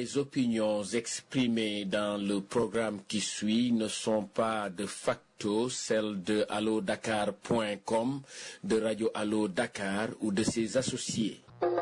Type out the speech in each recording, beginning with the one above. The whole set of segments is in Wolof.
Les opinions exprimées dans le programme qui suit ne sont pas de facto celles de allodakar.com, de Radio Allo Dakar ou de ses associés.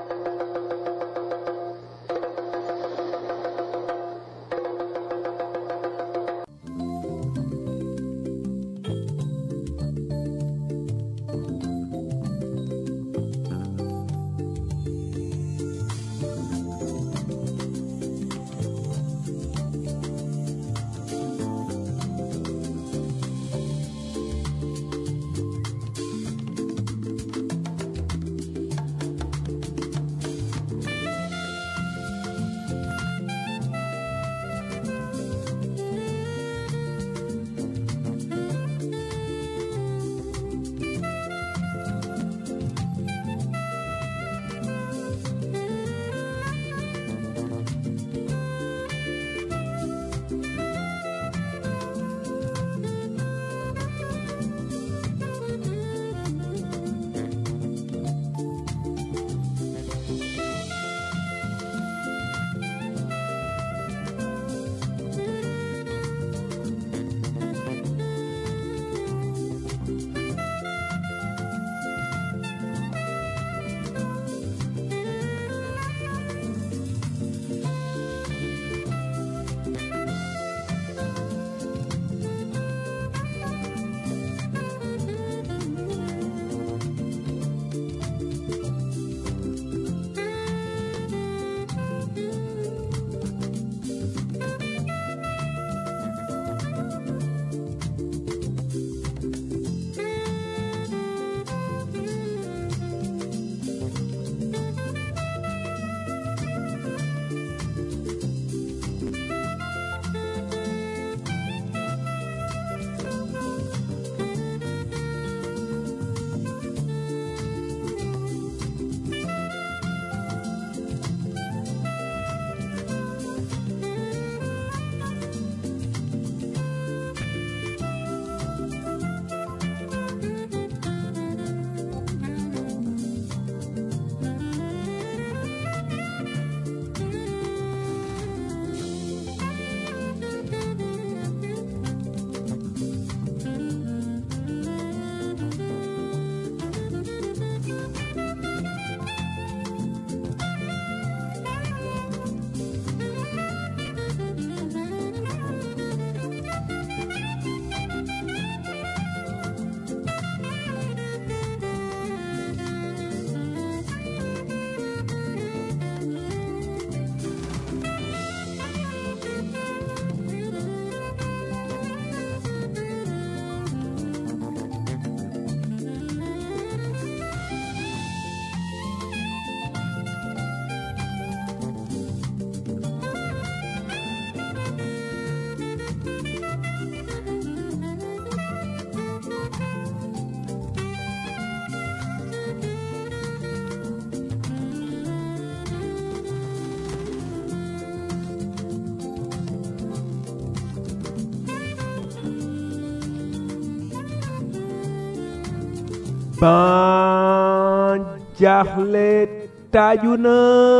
ban jaaxle taaju na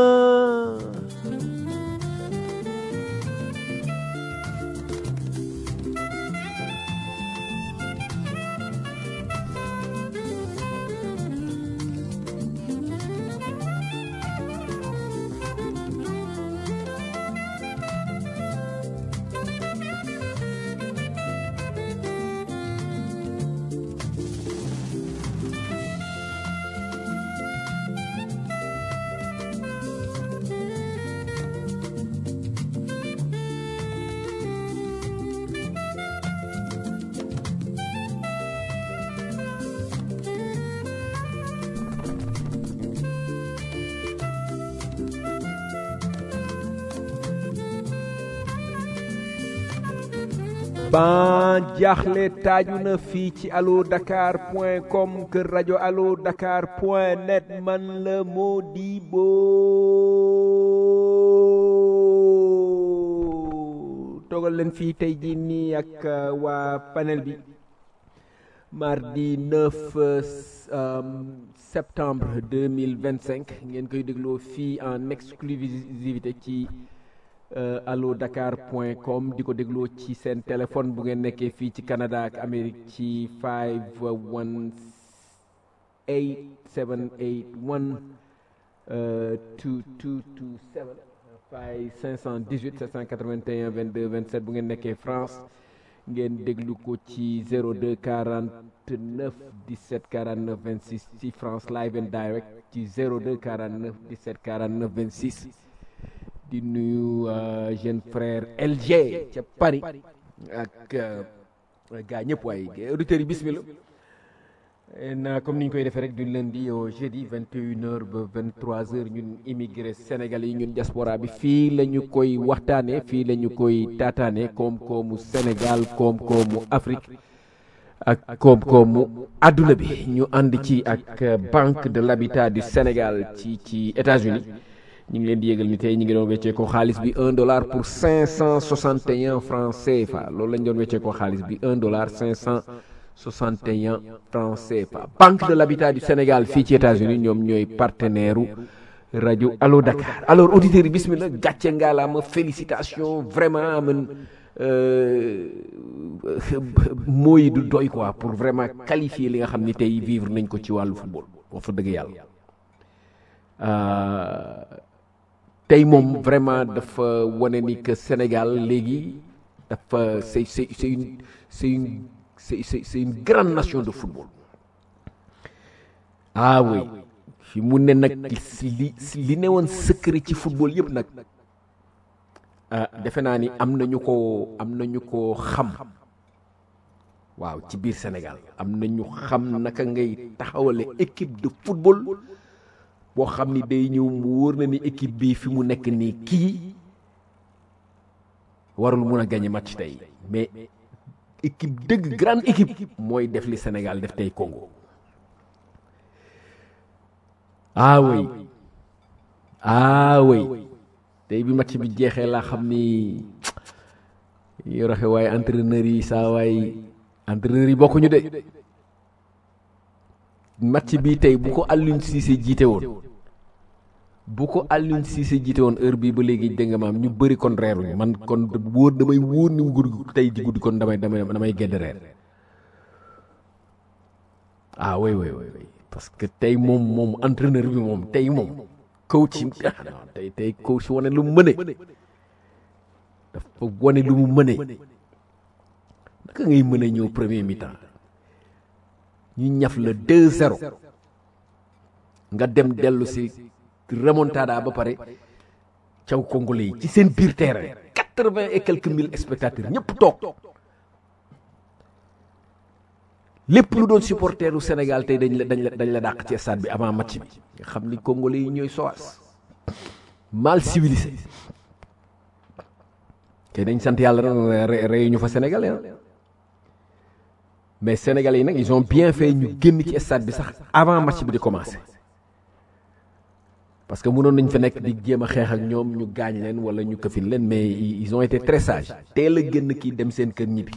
ban jaaxle taaju na fii ci allo dakar point com kër rajo allo dakar point net man la Modibo toogal leen fii tey jii nii ak uh, waa panel bi mardi 9 euh, septembre 2025 ngeen koy dégloo fii en exclusivité ci allo dakar point com di ko dégloo ci seen téléphone bu ngeen nekkee fii ci Canada ak Amérique ci 518 781 2227 fay 518 781 22 27 bu ngeen nekkee France ngeen déglu ko ci 02 49 17 49 26 ci France live and direct ci 02 49 17 49 26 di nuyu jeune frère LG ca Paris ak gaa ñëpp waaye auditeurs yi bismillah na comme ni ñu koy defee rek du lundi au jeudi 21h ba 23h ñun immigré sénégalais yi ñun diaspora bi fii la ñu koy waxtaanee fii la ñu koy taataanee koom-koomu Sénégal koom-koomu Afrique ak koom-koomu adduna bi ñu ànd ci ak Banque de l'Habitat du Sénégal ci ci États-Unis ñu ngi leen di yégal ni tey ñu ngi doon weccee ko xaalis bi 1 dollar pour 561 francs CFA loolu lañ doon weccee ko xaalis bi 1 dollar 500. 61 francs CFA Banque de l'Habitat du Sénégal fii ci États-Unis ñoom ñooy partenaire u rajo Allo Dakar alors auditeurs yi bismillah gàcce ngaalaama félicitation vraiment amen mooy du doy quoi pour vraiment qualifier li nga xam ni tey vivre nañ ko ci wàllu football wax fa dëgg yàlla tey moom vraiment dafa wane ni que Sénégal léegi dafa c'est c'est c'est une c'est une c'est c'est c'est une grande nation de football ah oui fi mu ne nag li li ne woon secret ci football yëpp nag ah defe naa ni am na ñu ko am na ñu ko xam waaw ci biir Sénégal am na ñu xam naka ngay taxawale équipe de football boo xam ni day ñëw mu wóor na ni équipe bii fi mu nekk nii kii warul mun a gagner match tey mais équipe dëgg grande équipe mooy def li Sénégal def tey Congo ah oui ah oui tey bi match bi jeexee laa xam ni yi raxe waaye entraîneurs yi saa waay entraîneurs yi bokkuñu de match bi tey bu ko Aliou Cissé jiite woon bu ko Aliou Cissé jiite woon heure bii ba léegi dégg nga maam ñu bëri kon reeruñu man kon wóor damay wóor ni mu guddi tey ji guddi kon damay damay damay gedd reer ah oui oui oui parce que tey moom moom entraîneur bi moom tey moom coach tey tey coach wane lu mu mëne dafa wane lu mu mëne naka ngay mën a ñëw premier mi-temps ñu ñaf la 2-0 nga dem dellu si remontada ba pare caw congolais yi ci seen biir terrain quatre-vingt et quelques mille spectateurs ñëpp toog lépp lu doon supporteru Sénégal tey dañ la dañ la dañ la dàq ci stade bi avant match bi nga xam ni congolais yi ñooy sowaas mal civilisé te dañ sant yàlla rey ñu fa sénégalais mais sénégalais yi nag ils ont bien fait ñu génn ci stade bi sax avant match bi di commencer parce que mënoon nañ fa nekk di jéem a xeex ak ñoom ñu gaañ leen wala ñu këfin leen mais ils ont été très sages teel a génn kii dem seen kër ñibbi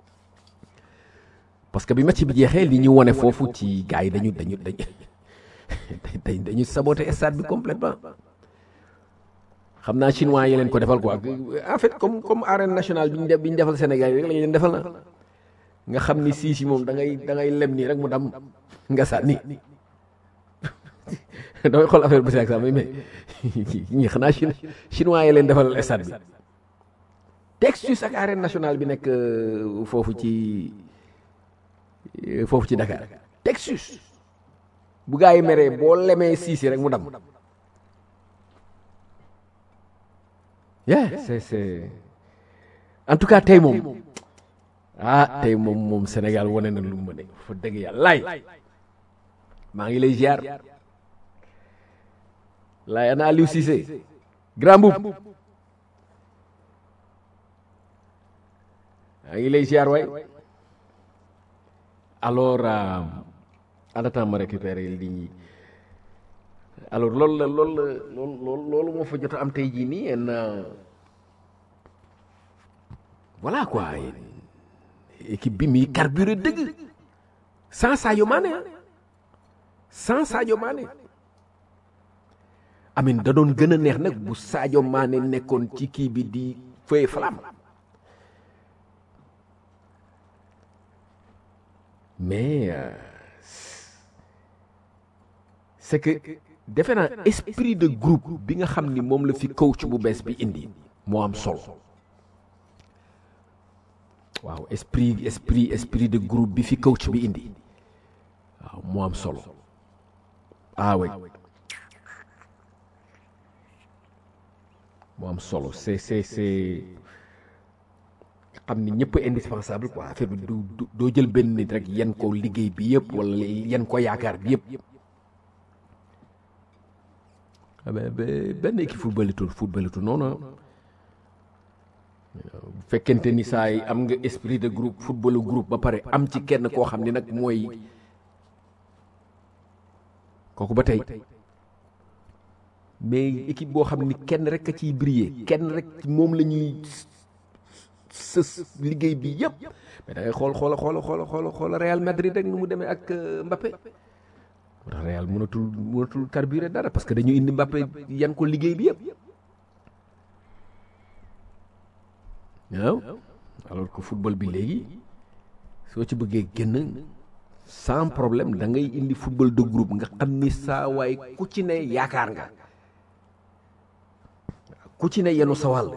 parce que bi match bi jeexee li ñu wone foofu ci gars yi dañu dañu dañu dañu dañu saboté stade bi complètement xam naa chinois yi leen ko defal quoi en fait comme comme arène nationale bi ñu def bi ñu defal Sénégal yi rek la ñu leen defal na nga xam ni siis yi moom da ngay da ngay lem nii rek mu dam nga sànni damay xool affaire bu si ak sax mais ñi xanaa chine chinois yi leen defal stade bi Textus ak arène nationale bi nekk foofu ci foofu ci Dakar Textus bu gaa yi meree boo lemee siis yi rek mu dam yeah c'est c'est en tout cas tey moom ah tey moom moom Sénégal wane na lu mu mëne fa dëgg yàlla laay maa ngi lay ziar laay ana Aliou Cissé grand boub maa ngi lay ziar waay alors en attendant ma récupérer lii alors loolu la loolu la loolu loolu moo fa jot a am tey jii nii en voilà quoi équipe bi mi carburé dëgg sans Sadio Mané sans Sadio Mané amin da doon gën a neex nag bu Sadio Mané nekkoon ci kii bi di feuille flamme mais euh, c'est que defe naa esprit de groupe bi nga xam ni moom la fi coach bu bees bi indi moo am solo waaw esprit esprit esprit de groupe bi fi coach bi indi waaw moo am solo ah oui moo am solo c'est c'est c'est xam ni ñëpp indispensable quoi affaire bi du du- doo jël benn nit rek yan ko liggéey bi yëpp wala yan ko yaakaar bi yëpp ah ben ben benn équipe footballitul footballitul noonu ah. bu fekkente ni saa yi am nga esprit de groupe footballu groupe ba pare am ci kenn koo xam ni nag mooy kooku ba tey mais équipe boo xam ni kenn rek a ciy briller kenn rek moom la ñuy sës liggéey bi yëpp mais da ngay xool xoola xoola xoola xoola xoola Real Madrid rek nu mu demee ak euh, Mbappé moo tax Real mënatul mënatul carburer dara parce que dañu indi Mbappé yan ko liggéey bi yëpp waaw alors que football bi léegi soo ci bëggee génn sans problème da ngay indi football de groupe nga xam ni saa waay ku ci ne yaakaar nga ku ci ne yenu sa wàll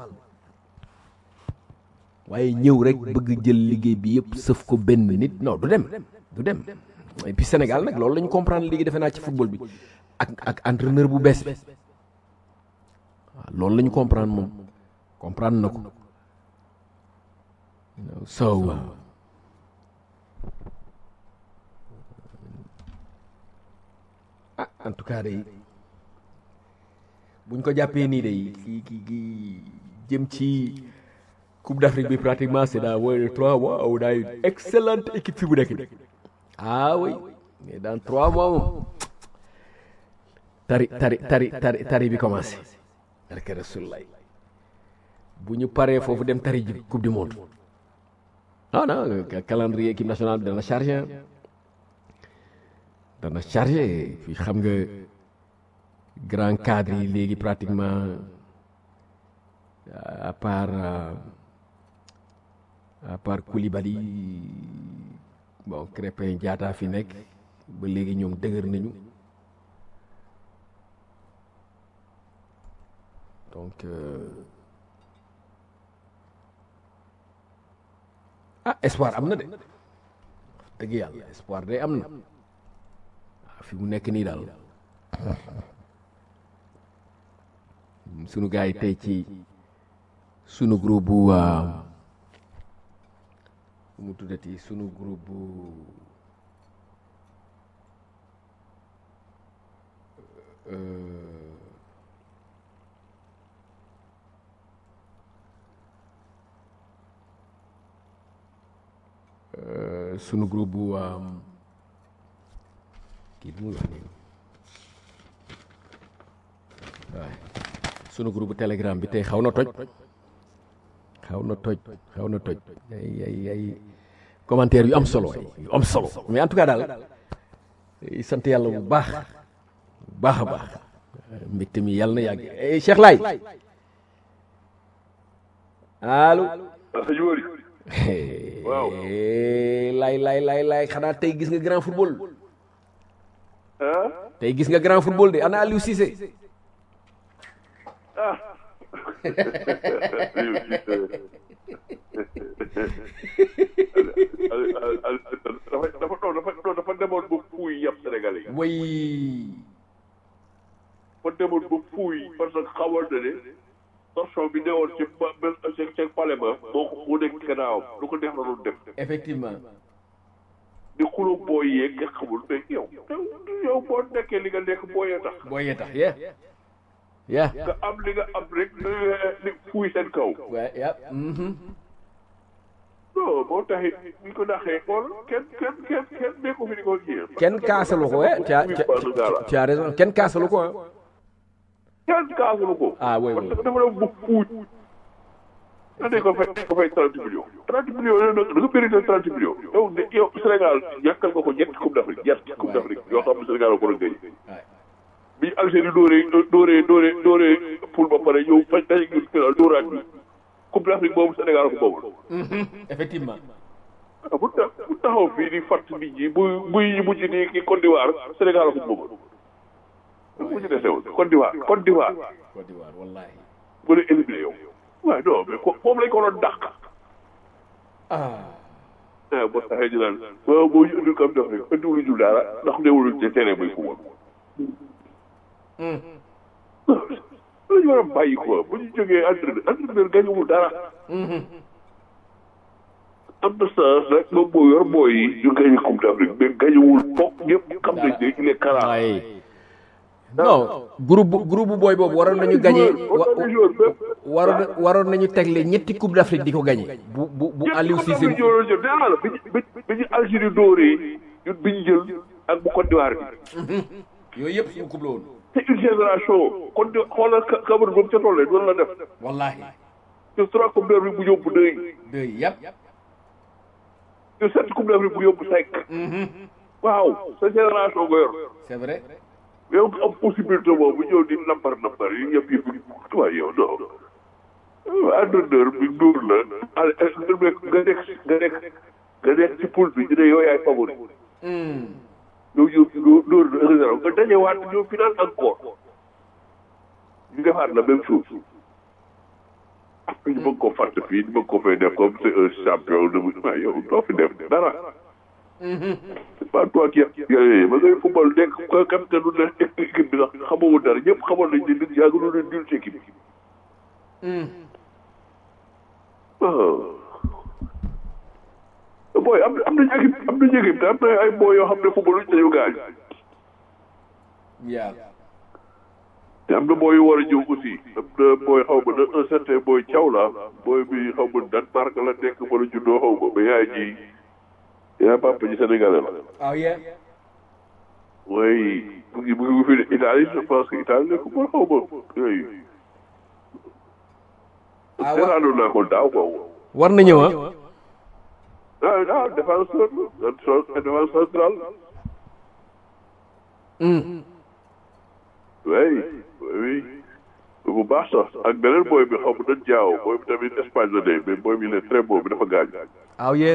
waaye ñëw rek bëgg jël liggéey bi yëpp sëf ko benn nit non du dem du dem et puis Sénégal nag loolu la ñu comprendre léegi defe naa ci football bi ak ak entraîneur bu bees bi waaw loolu la ñu comprendre moom comprendre na ko so ah en tout cas day buñ ko jàppee nii day kii kii kii jëm ci Coupe d'Afrique bi pratiquement c'est dans moins de trois mois on a une excellente équipe fi bu nekk nii ah oui mais dans trois mois moom tari tari tari tari tari bi commencé barke Rasulullah bu ñu paree foofu dem tari ji coupe du monde non non calendrier équipe nationale bi dana chargé ah dana chargé fi xam nga grand cadre yi léegi pratiquement à part euh, à part Koulibaly bon Crépin Diatta fi nekk ba léegi ñoom dëgër nañu donc euh, ah espoir am na de dëgg yàlla espoir day am na waaw fi mu nekk nii daal sunu gars yi tey ci sunu groupe bu bu mu tuddati sunu groupe bu euh, euh, sunu groupe bu kii bi muy wax nii waaye sunu groupe telegram bi tey xaw na toj xaw na toj xaw na toj ay ay ay commentaire yu am solo ay yu am solo mais en tout cas daal eh, sant yàlla bu baax bu baax a baax mbégte mi yàlla na yàgg eh, Cheikh Laye allo Alhaji Wari Waaw. lay lay lay lay xanaa tey gis nga grand football ah tey gis nga grand football de ana Aliou Cissé ah dafa dafa non dafa non dafa demoon ba fuuy yàpp Sénégalais yi way dafa demoon ba fuuy parce que xamoon na ne torsion bi newoon ci ba ba ci ci palais ba moo ko moo nekk ci gannaawam lu ko neex la doon def effectivement di xuloo booy yeeg nga xamul mais yow yow boo nekkee li nga nekk booyee tax boo yee tax yeah yeah nga am li nga am rek li fuuy seen kaw ouais yeah mhm non boo taxit ñu ko naxee xool kenn kenn kenn kenn nekku fi di ko kii kenn kaasalu ko eh tu as tu as- tu as raison kenn kaasalu ko ah kenn kaasalu ko Ah, oui, oui. parce que dafa dem bu fuuj da ne ko fay ko fay trente millions trente millions yooyu nag da nga mérité trente millions yow de yow Sénégal ñàkkal nga ko ñetti coupe d'Afrique ñetti coupe d'Afrique yoo xam ne Sénégal ko war a gëj bi Algérie dóoree dóoree dóoree dóoree poule ba pare ñëw faj daje ñun final dóoraat bi coupe d'Afrique boobu Sénégal ko boobu effectivement ah bu tax bu taxaw fii di fàtt nit ñi bu buy ñu mujj nii ki Côte d'Ivoire Sénégal ko boobu mu ci desewoon Côte d'Ivoire Côte d'Ivoire Côte d'Ivoire wallahi bu la éliminé yow waaye non mais ko moom lañ ko doon dàq ah ah boo taxee ñu naan waaw boo ñu indil comme def rek indiwuñu ñu dara ndax newul ci terrain muy football la ñu war a bàyyi quoi bu ñu jógee entraîneur entraîneur gañuwul dara am na sens rek moom moo yor booy yi ñu gañe coupe d'Afrique mais gañuwul foog ñëpp xam nañ ne il est kara ay non groupe groupe booy boobu waroon nañu gagné waroon waroon nañu tegle ñetti coupe d'Afrique di ko gagné bu bu bu Aliou Cissé bi ñu jël nee naa la bi ñu bi ñu Algérie dóoree ñun bi ñu jël ak bu Côte d'Ivoire bi yooyu yëpp suñu coupe la woon c'est une génération kon di xoolal Cameroun ba mu ca tollee doon la def wallahi te trois coupe d'Afrique bu yóbbu deux deux yëpp te sept coupe d'Afrique bu yóbbu cinq waaw sa génération nga yor c'est vrai yow nga am possibilité boobu ñëw di nambar nambar yi yëpp yëpp waaye yow non entraîneur bi dóor la nga nekk nga nekk nga nekk ci poule bi ñu ne yow yaay favori yow yow dóor la réserve nga dajewaat ñëw final encore ñu defaat la même chose ñu bëgg ko fàtte fii ñu bëgg ko fay def comme c'est un champion de waaye yow doo fi def dara c'est pas toi qui yooyu ba ngay football nekk ko capitaine du nekk équipe bi sax xamoo dara ñëpp xamoon nañ ne nit yaa ngi doon dul ci équipe bi booy am am nañu équipe am nañu équipe te am na ay booy yoo xam ne football luñ dañu gaañ yaa te am na booy yu war a ñëw aussi am na booy xaw ma na un certain booy Thiaw la booy bi xaw ma Danemark la nekk wala juddoo xaw ma mais yaay ji yaa papa ji sénégalais la ah yeah oui mu ngi mu ngi fi Italie je pense que Italie la ko mën xaw ma yooyu ah wa seetaanoon naa ko daaw quoi war na ñëw ah ah ah défenseur la défenseur central oui oui bu baax sax ak beneen booy bi xaw ma dañ jaaw booy bi tamit Espagne la ne mais booy bi il est très beau bi dafa gaañ ah yeah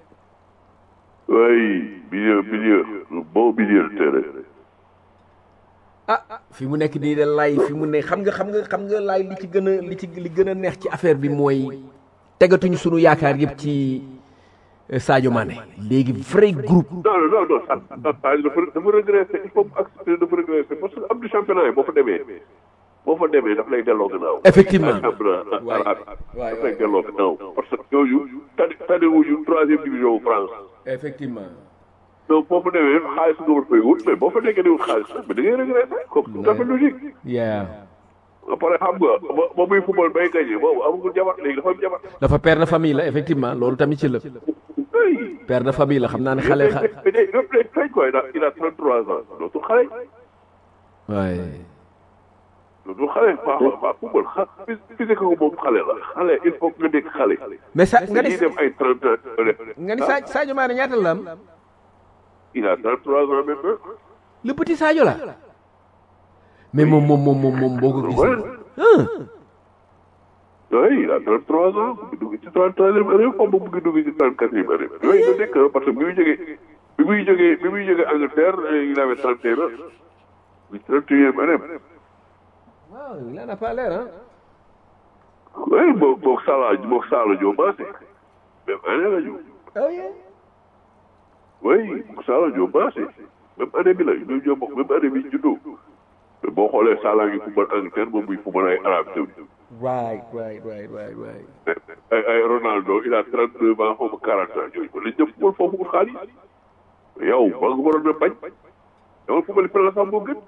oui milieu milieu bon milieu de terrain ah fi mu nekk nii de lay fi mu ne xam nga xam nga xam nga lay li ci gën a li ci li gën a neex ci affaire bi mooy tegatuñu sunu yaakaar yëpp ci euh, Sadio Mané léegi vrai groupe non non non non dafa dafa regretter il faut mu accepter dafa regretter parce que am du championnat yi boo fa demee boo fa demee daf lay delloo gannaaw. Effectivement. championnat waay arabe waay daf lay delloo gannaaw parce que yooyu tane tane wuñu troisième division France. effectivement donc boo fa demee xaalis nga war fay wut mais boo fa nekkee di wut xaalis mais da ngay regretter comme tout à fait logique. yeah après xam nga ba ba muy football bay gagné boobu amagul jabar léegi dafa am jabar. dafa père de famille la effectivement loolu tamit ci la oui. père de famille la xam naa ne xale xa mais day day day feeñ quoi il a il a 33 ans dootul xale. waay dootul xale baax a baax football xa physique ko moom xale la xale il faut que nga nekk xale. mais sa nga ni ñuy dem ay 30 ans. nga ni Sa Sadio Mané ñaata la am il a 33 ans maintenant. le petit Sadio la mais moom moom moom moom moom boo ko gisee Ouais. ah oui il a 33 ans mu ngi dugg ci 33e année xaw ma mu ngi dugg ci 34e année. yooyu nga nekk parce que bi muy jógee bi muy jógee bi muy jógee Angleterre il avait 31 ans. bi 31e année. waaw il en a pas l'air hein oui boog boog Salah boog Salah Diop Massé. même année la ñu. oh yeah oui Salah Diop Massé. même année bi la ñu ñoo bokk même année bi ñu juddoo. mais boo xoolee Salah ngi football Angleterre moom muy football ay Arabie Saoudite. right right right right right ay ay Ronaldo il a 32 ans xaw ma 40 ans yooyu la jëm football foofu pour xaalis yow ba nga waroon a bañ dama football fële la sax moo gën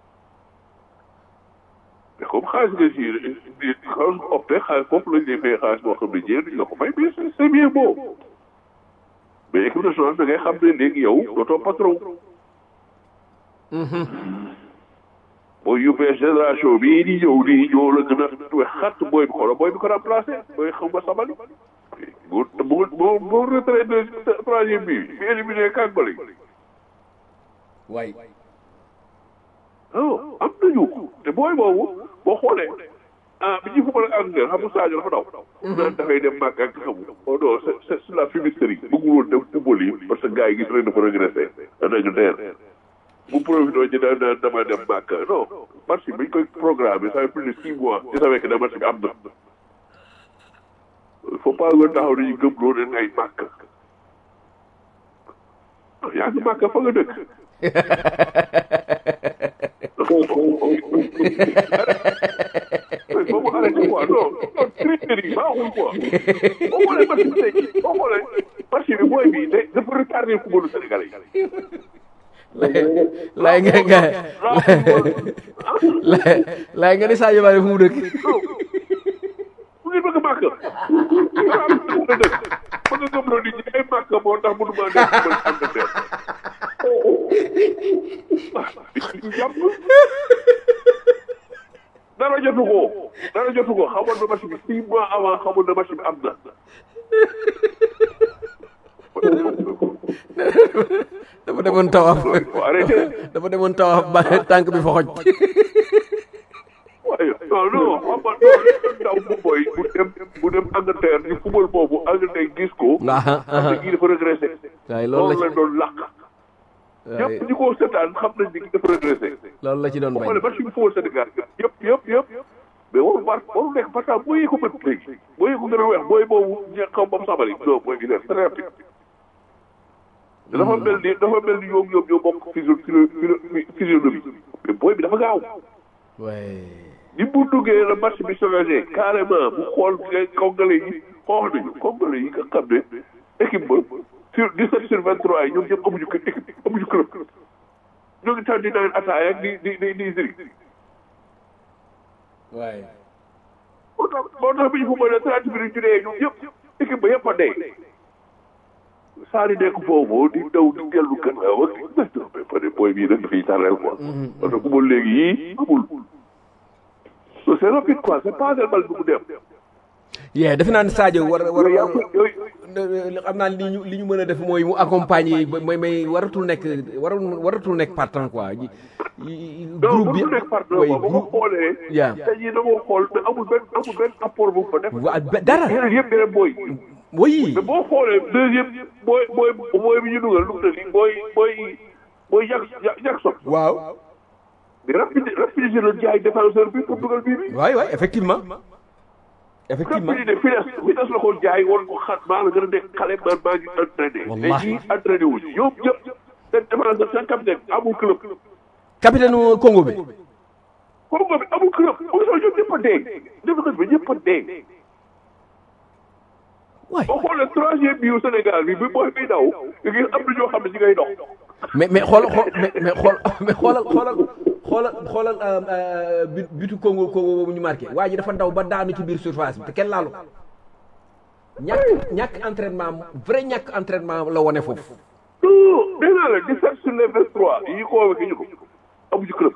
mais comme xaalis nga si di xaalis nga opté xaalis foofu lañ lay fay xaalis boo xam ne jéem duñ la ko fay mais c'est c'est bien beau mais équipe nationale da ngay xam ne léegi yow dootoo patron booy yóbbee génération bii di ñëw di ñëw la gën a we xat booy bi xoolal booy bi ko remplacé booy xam nga sabali bu bu bu bu retraité troisième bi fi éliminé Kàgbali waay oh am na te booy boobu boo xoolee ah bi ñuy football ak Angleterre xam nga Sadio dafa daw. naan dafay dem màgg ak xamu. oh non c'est c'est c'est la fumisterie bëggul woon dem football yi parce que gars yi gis nañ dafa régressé en Angleterre. bu profité ci daan daan dama dem màgg non match bi ñu koy programmé ça fait plus de six mois ci savais que ne match bi am na. il faut pas nga taxaw dañuy gëm loo ne ay màgg. yaa ngi màgg fa nga dëkk. mais boo ko arrêté quoi non non tricherie yi baaxul quoi boo xoolee match bi tey boo xoolee match bi booy bi de dafa retardé footballu Sénégalais yi. laay nga nga laay laay nga ni Sadio Mané fu mu dëkk mu ngi bëgg a màkk ah mu ngi dëkk bëgg a gëmloo nit ñi ay màkk moo tax mënu maa nekk mën Angleterre ah jàpp dara jotu ko dara jotu ko xamoon na match bi six mois avant xamoon na match bi am na. dafa demoon tawaaf arrêté dafa demoon tawaaf ba tànk bi fa xoj waaye non non xam nga non ndaw bu boy bu dem bu dem Angleterre di football boobu Angleterre gis ko. aha xam ne kii dafa régressé. waaye loolu la loolu la doon làq. waaye ñëpp ñi ko seetaan xam nañ ni kii dafa régressé. loolu la ci doon boo bañ xoolee match bi football Sénégal yëpp yëpp yëpp. mais warul bar warul nekk parce que boo yee ko bët léegi. boo yee ko gën a weex booy boobu ña xaw ma sabali. non booy bi très rapide. dafa mel ni dafa mel ni ñoom ñoom ñoo bokk physio physio physionomie mais booy bi dafa gaaw. waaye ni bu duggee la match bi changé carrément bu xool congolais yi xoox nañu congolais yi nga xam ne équipe ba sur 17 sur 23 yi ñoom ñëpp amuñu ko équipe amuñu club ñoo ngi tax di naan ataaya ak di di di di ziri waaye moo tax moo tax bi ñu football trente minutes ñu dee ñoom ñëpp équipe ba yëpp a dee saari nekk foofu di daw di dellu gannaaw ak mais non mais peut être booy bii nag dafay tàrreel quoi parce que football léegi yii amul non c'est rapide quoi c'est pas bal bi mu dem yee defe naa ne Sadio war war yooyu yaa yooyu xam naa li ñu li ñu mën a def mooy mu accompagner mooy may waratul nekk waratul waratul nekk partant quoi yi- yi- donc groupe bi bu nekk par deux oui, ba ko groupe- xoolee. yaa te ñii da koo xool mais amul benn amul benn apport bu mu fa def. wa- ba- dara yeneen yëpp yeneen booy. oui mais boo xoolee deuxième booy booy booy bi ñu dugal lu mu tëdd booy booy booy Jack Jackson. waaw mais rapide rapidité la jaay défenseur bi pour dugal bii bi. waay waay effectivement effectivement rapidité finesse finesse la ko jaay woon ko xat maa la gën a nekk xale man maa ngi entraîné. Wallahi. mais ñii entraîné wu ñu ñoom ñëpp seen défenseur seen capitaine amul club. capitaine u Congo bi Congo bi amul club amul solo ñoom ñëpp a dee. défenseur bi ñëpp a dee. waay boo xoolee troisième bi yu Sénégal bi bi booy bi daw da ngay am na ñoo xam ne ci ngay dox. mais mais xool xool mais mais xool mais xoolal xoolal xoolal xoolal euh, euh, but butu Congo Congo boobu ñu marqué waa ji dafa daw ba daanu ci biir surface bi te kenn laalu ko ñàkk ñàkk entraînement vrai ñàkk entraînement la wone foofu non nee naa la 17 sur les 23 yi ñu convoqué ñu ko amu ci club.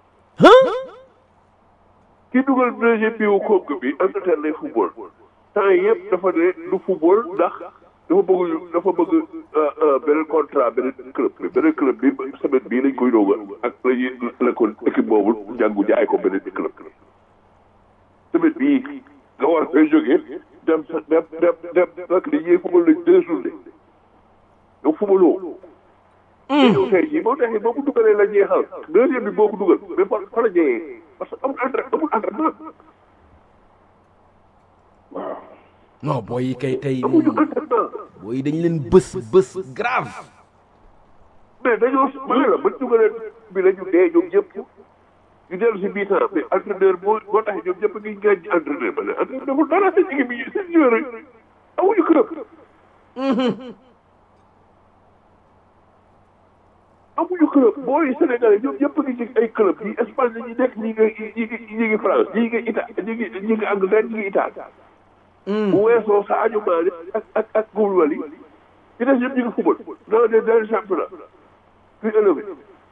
ki dugal deuxième bi wu Congo bi Angleterre lay football temps yëpp dafa ne du football ndax dafa bëgg dafa bëgg beneen contrat beneen club beneen club bi semaine bii lañ koy doog ak la ñuy la ko équipe boobu jàngu jaay ko beneen club. semaine bii nga war a fay jógee dem sa dem dem dem fekk li ñuy football lañ deux journées donc footballoo. yow tey jii boo taxee boo ko dugalee la jeexal deuxième bi boo ko dugal mais fa fa la jeexee parce que amul entra amul entraînement waaw non booy yi kay tey amuñu entraînement booy yi dañ leen bës bës grave mais dañoo ma ne la ba dugalee bi la ñu dee ñoom ñëpp ñu dellu si bii temps mais entraîneur moo moo tax ñoom ñëpp ngi ngeen ci entraîneur ba ne entraîneur deful dara seen équipe yi seen joueur yi amuñu club amuñu club booy Sénégalais ñoom ñëpp ngi ci ay club yi Espagne la ñuy nekk ñi ngi ñi ngi ñi ngi France ñi ngi Italie ñi ngi ñi ngi Angleterre ñi ngi Italie bu weesoo Sadio Mané ak ak ak Koulibaly ci des yëpp ñu ngi football dans des des championnats plus élevés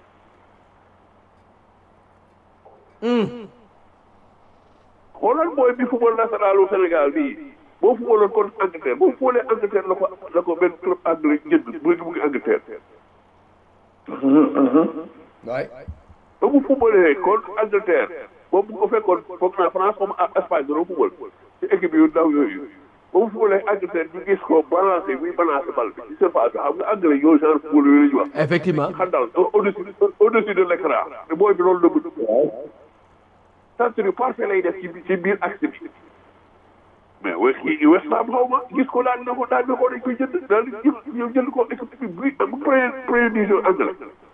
xoolal mooy bi football nationalu Sénégal bii boo footballoon contre Angleterre boo footballee Angleterre la ko la ko benn club anglais jënd bu ngi mu ngi Angleterre waay ba mu fubalee contre Angleterre moom bu ko fekkoon foog naa France comme Espagne dana fubal ci équipe yu ndaw yooyu ba mu fubalee Angleterre ñu gis ko balancé muy balancé bal bi ci surface bi xam nga anglais yooyu genre football yooyu la ñu wax. effectivement xandal au-dessus au-dessus de l'écran te booy bi loolu la bëgg. centre parfait lay def ci ci biir axe bi mais we kii West Ham xaw ma gis ko daan na ko daan na ko dañ koy jënd daal di jël ñëw jënd ko équipe bi bu premier premier division anglais.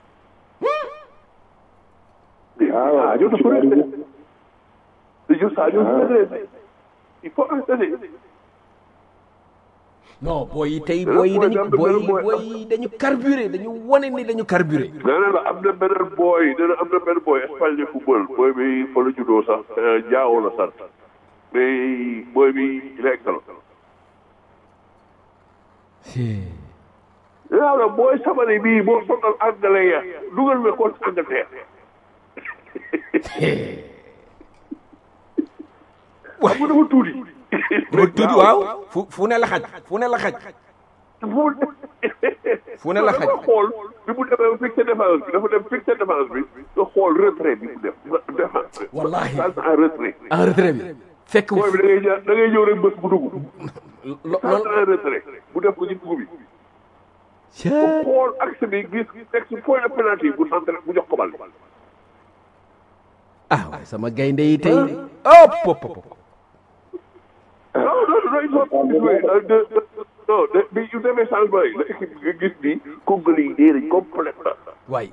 waaw ah dafa redressé c'est ça dafa redressé il faut arrêter. non booy yi tey booy yi dañu booy yi booy yi dañu carburé dañu wane ni dañu carburé. nee na la am na beneen booy nee na am na benn booy Espagne de football booy bi fa la juddoo sax Diao la sant mais booy bi il est excellent. waaw la booy sabari bii boo sonal anglais ya dugal nga contre Angleterre. waaw xam nga dafa tuuti. dafa tuuti waaw fu fu ne la xaj fu ne la xaj fu ne la xaj dafa xool bi mu demee fixé défense bi dafa dem fixé défense bi nga xool retrait bi mu def défense. Wallahi. salta en retrait. en retrait bi fekk booy bi da ngay ja da ngay ñëw rek bës bu dugg. lo salta loolu en retrait mu def ko ci dugub bi. Cee. mu xool axe bi gis teg si point de penalty bu centre bu jox ko bal. ah waay sama gaynde yi tey oh pop pop pop. non non non il faut jouer de non de bi yu demee changement yi la équipe bi nga gis ni Congolais yi dee nañ complètement. waay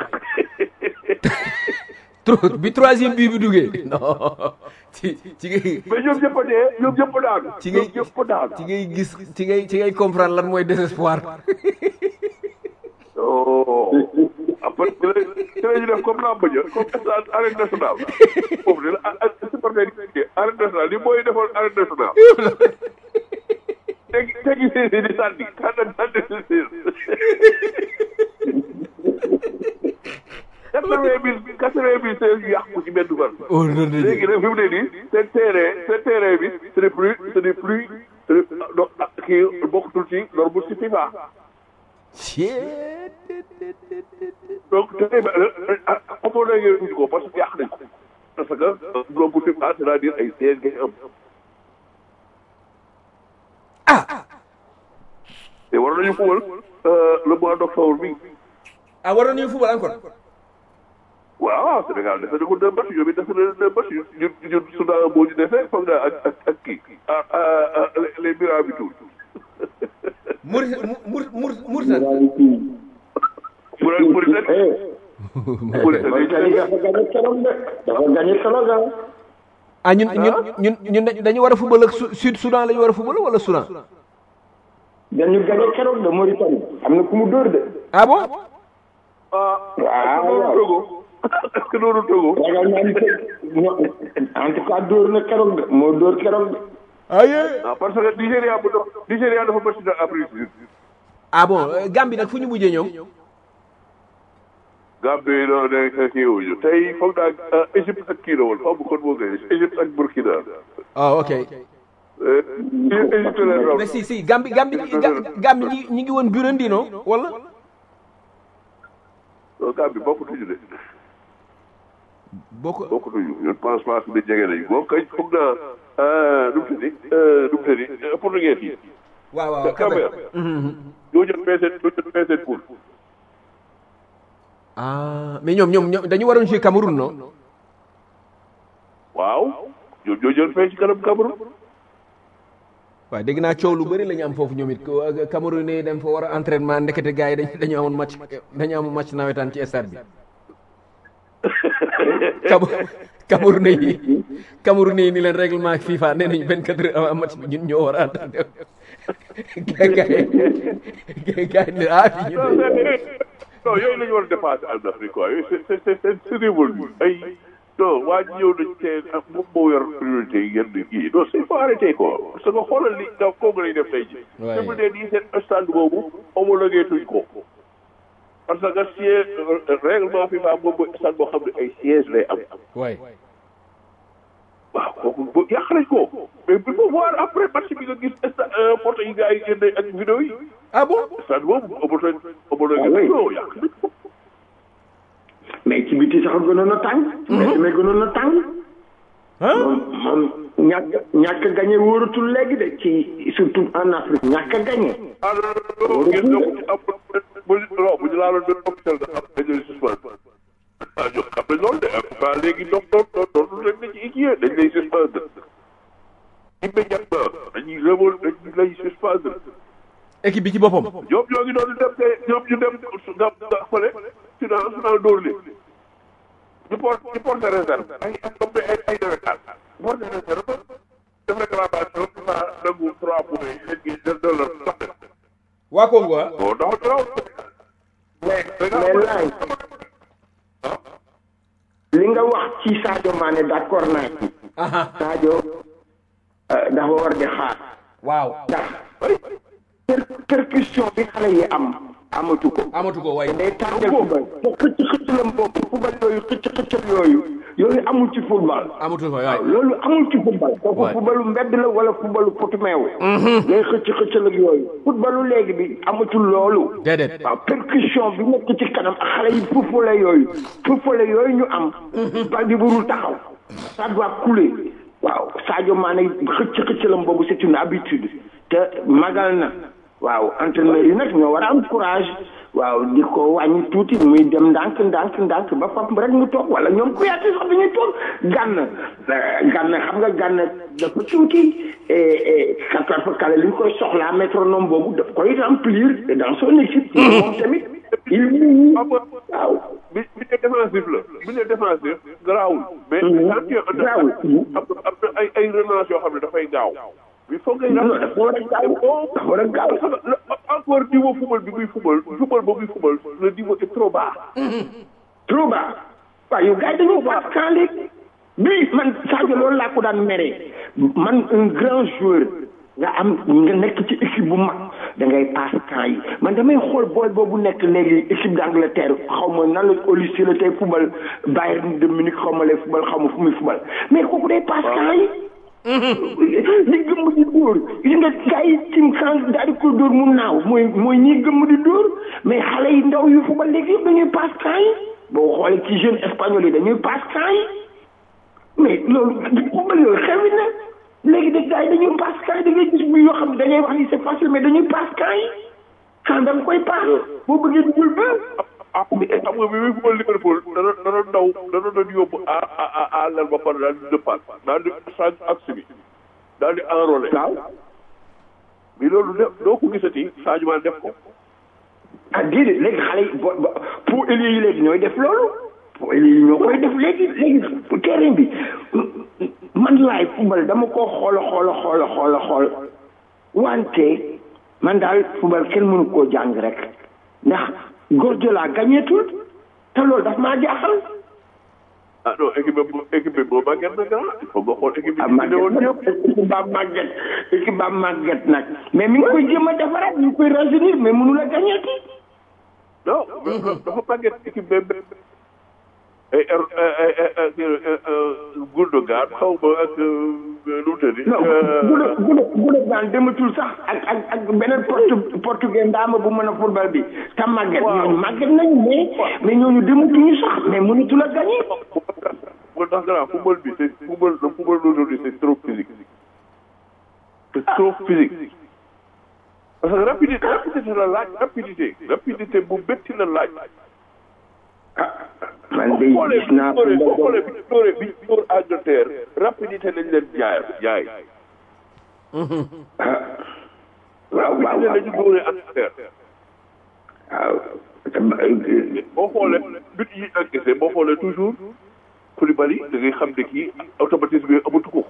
trop bi troisième bii bi duggee non ci ci ngay mais ñoom ñëpp a dee ñoom ñëpp a daanu. ci ngay ñoom ñëpp a daanu. ci ngay gis ci ngay ci ngay comprendre lan mooy désespoir oh après ci la ci la ñu def comme làmb ja comme stade arène nationale foofu de la ah ah supporter yi arène nationale li mooy defoon arène nationale. tegi tegi séeréer di sànni kàdda sànni si quatre-vingt mille quatre-vingt mille séeréer yu yàqu ci benn fan. oh non non léegi nag fi mu ne nii seen terrain seen terrain bi ce n'est plus ce n'est plus ce n'est do kii bokkutul ci norme ci FIFA. donc terrain bi homologué wuñu ko parce que yàq nañ ko parce que norme FIFA c'est-à-dire ay sièges ngay am. ah te war nañu fubal le mois d'octobre bi ah waroon nañu football encore waaw Sénégal defe na ko deux matchs ñoom it defe na deux matchs ñun ñun Soudan boo ñu defee foog naa ak ak ak kii ah ah les Mirabitour. mur mur mur murtan mu ne mu ne Mauritanie dafa gagné keroog de dafa gagné keroog ah. ah ñun ñun ñun ñun dañu war a football ak Su- Sud Soudan la ñu war a football wala Soudan dañu gagné keroog de Mauritanie am na ku mu dóor de. ah bon ah waaw loolu Togo est-ce que loolu Togo. ragal naa ni que non en tout cas dóor na keroog de moo dóor keroog de. aye ah parce que Nigéria bu dox Nigéria dafa bëri dans Afrique du Sud. ah bon euh, Gambie nag fu ñu mujjee ñoom Gambie non ne kii wuñu tey foog naa Égypte ak kii la woon xaw ma kon moo gën Égypte ak Burkina. ah ok Égypte la raw. mais si si Gambie Gambie Ga- Gambie ñi ñi ngi woon Burundi non wala Gambie bokkutuñu de boo ko bokkutuñu je pense pas que ne jege nañu moom kay foog naa nu mu tëddi nu mu tëddi portugais yi. waaw waaw Cap-Vert ñoo jot peese ñoo jot peese poule. ah mais ñoom ñoom ñoom dañu waroon jouer Cameroun non waaw ñoom ñoo jël fee ci kanam Cameroun. waaw dégg naa coow lu bëri la ñu am foofu ñoom it ko Cameroun yi dem fa war a entraînement ndekete gars yi dañu dañu amoon match dañu amoon match nawetaan ci stade bi Cam Cameroun yi Cameroun yi ni leen règlement FIFA nee nañu 24 heures avant match bi ñun ñoo war a entraîné gars yi gars yi ne ah fii non ñun non yooyu la ñu war a dépasser en Afrique quoi yooyu c'est c'est c'est c'est c'est révolu ay non waa ji ñëw nañ tey ak moom moo yor priorité yi yenn kii non c'est faut arrêter quoi parce que xoolal li nga kooku lay def tey ji Ouais. dafa ne nii seen stade boobu homologué tuñ ko parce que siège règlement FIFA moom mooy stade boo xam ne ay siège lay am waay waaw kooku bo yàq nañ ko mais il faut voir après match bi nga gis sta photo yi gars yi génne ak vidéo yi ah bon stade boobu homologué homologué nañ ko yàq nañ ko mais ci biti sax gënoon a tàng mais mais gënoon a tàng moom moom ñàkk ñàkk gagné wóoratul léegi de ci surtout en Afrique ñàkk gagné ah non non gis nga bu ci am bu non bu ñu laaloon benn officiel da xam dañ lay suspendre ah ñoo xam ne loolu de en tout cas léegi dox dox dox dox leen na ci équipe dañ lay suspendre immédiatement dañuy révol dañ lay suspendre équipe bi ci boppam ñoom ñoo ngi doon dem te ñoom ñu dem nga nga fële final final dóor leen ñu porte ñu porte réserve ay ay comme ay ay nawetaan porte réserve def réclamation na nangu trois points yi léegi de de la sax waa Congo ah bon dafa dafa mais mais laay li nga wax ci Sadio Mané d'accord naa ci Sadio euh, dafa war di xaar waaw ndax per- percussion bi xale yi am amatu ko amatu ko waay day tàngal football te xëcc xëccalam boobu football yooyu xëcc xëccal yooyu yooyu amul ci football amatu ko waay waaw loolu amul ci football kooku Ouais. footballu mbedd la wala footballu potumeew ngay xëcc xëccal ak yooyu footballu léegi bi amatul loolu déedéet waaw percussion bi nekk ci kanam ak xale yi fufale yooyu fufale yooyu ñu am bal bi burul taxaw ça doit couler waaw Sadio Mané xëcc xëccalam boobu c'est une habitude te magal na waaw entraîneur yi nag ñoo war a am courage waaw di ko wàññi tuuti muy dem ndànk ndànk ndànk ba fap rek mu toog wala ñoom ku yaati sax dañuy toog gànn gànn xam nga gànn dafa tuuti et kattan fa kale li ñu koy soxlaa métronome boobu daf koy remplir dans son équipe moom tamit il waaw bi bi ne défensif la bi ne défensif garaawul mais quand tu es en garaawul. am na am na ay ay relance yoo xam ne dafay gaaw il faut ngay non dafa war a gaaw dafa war a gaaw encore niveau football bi muy football football boobu muy football le niveau est trop bas trop bas waaw yow gars yi dañoo passe quand léegi bii man Sadio loolu laa ko daan meree man un grand joueur nga am nga nekk ci équipe bu mag da ngay passe quand yi man damay xool booy boobu nekk léegi équipe d'Angleterre xaw ma nan la au lycée la tey football Bayern de Munich xaw ma lay football xaw ma fu muy football mais kooku day passe quand yi ñi gëmm di dóor gis nga gars yi tim kan daal di ko dóor mu naaw mooy mooy ñi gëmm di dóor mais xale yi ndaw yu football léegi yëpp dañuy passe quand yi boo xoolee ci jeune espagnol yi dañuy passe quand yi mais loolu football yooyu xewi na léegi de gars yi dañuy passe quand yi da ngay gis bu yoo xam ne dañuy wax ni c'est facile mais dañuy passe quand yi quand da nga koy passe boo bëggee dugal ba ah xam nga bi muy football Liverpool dana dana daw dana doon yóbbu à à à lal ba pare daal di dëppaat daal di change axe bi daal di enrôler waaw mais loolu de doo ko gisati Sadio Mané def ko ah déedéet léegi xale yi bo bo pour ailier yi léegi ñooy def loolu pour ailier yi ñoo koy def léegi léegi pour terrain bi man laay football dama ko xool xool xool xool xool wante man daal football kenn mënu koo jàng rek ndax Guardiola gagnetul te loolu daf maa jaaxal ah non équipe bi équipe bi boo màgget na grand il faut nga xool équipe bi ah ñu ne woon màgget ñëpp équipe ba màgget équipe ba màgget nag mais mi ngi koy jéem a defaraat mi ngi koy rajeunir mais mënu la gagneti non dafa màgget équipe bi ay ay ay ay Gundogan xaw ma ak nu mu tëddi non gude gude gude daan dematul sax ak ak ak beneen portu portugais ndaama bu mën a football bi te màgget ñooñu màgget nañu mais mais ñooñu dematuñu sax mais mënatu la gagné moo tax grand football bi c'est football le football d'aujourd'hui c'est trop physique c'est trop physique parce que rapidité rapidité la laaj rapidité rapidité bu métti la laaj man de boo xoolee gis naa bi boo xoolee bi ñu dóoree bi ñu dóor Angleterre rapidité lañ leen jaay jaay waaw waaw rapidité lañu dóoree Angleterre waaw boo xoolee but yi encaissé boo xoolee toujours Koulibaly da ngay xam ne kii automatisme yooyu amatu ko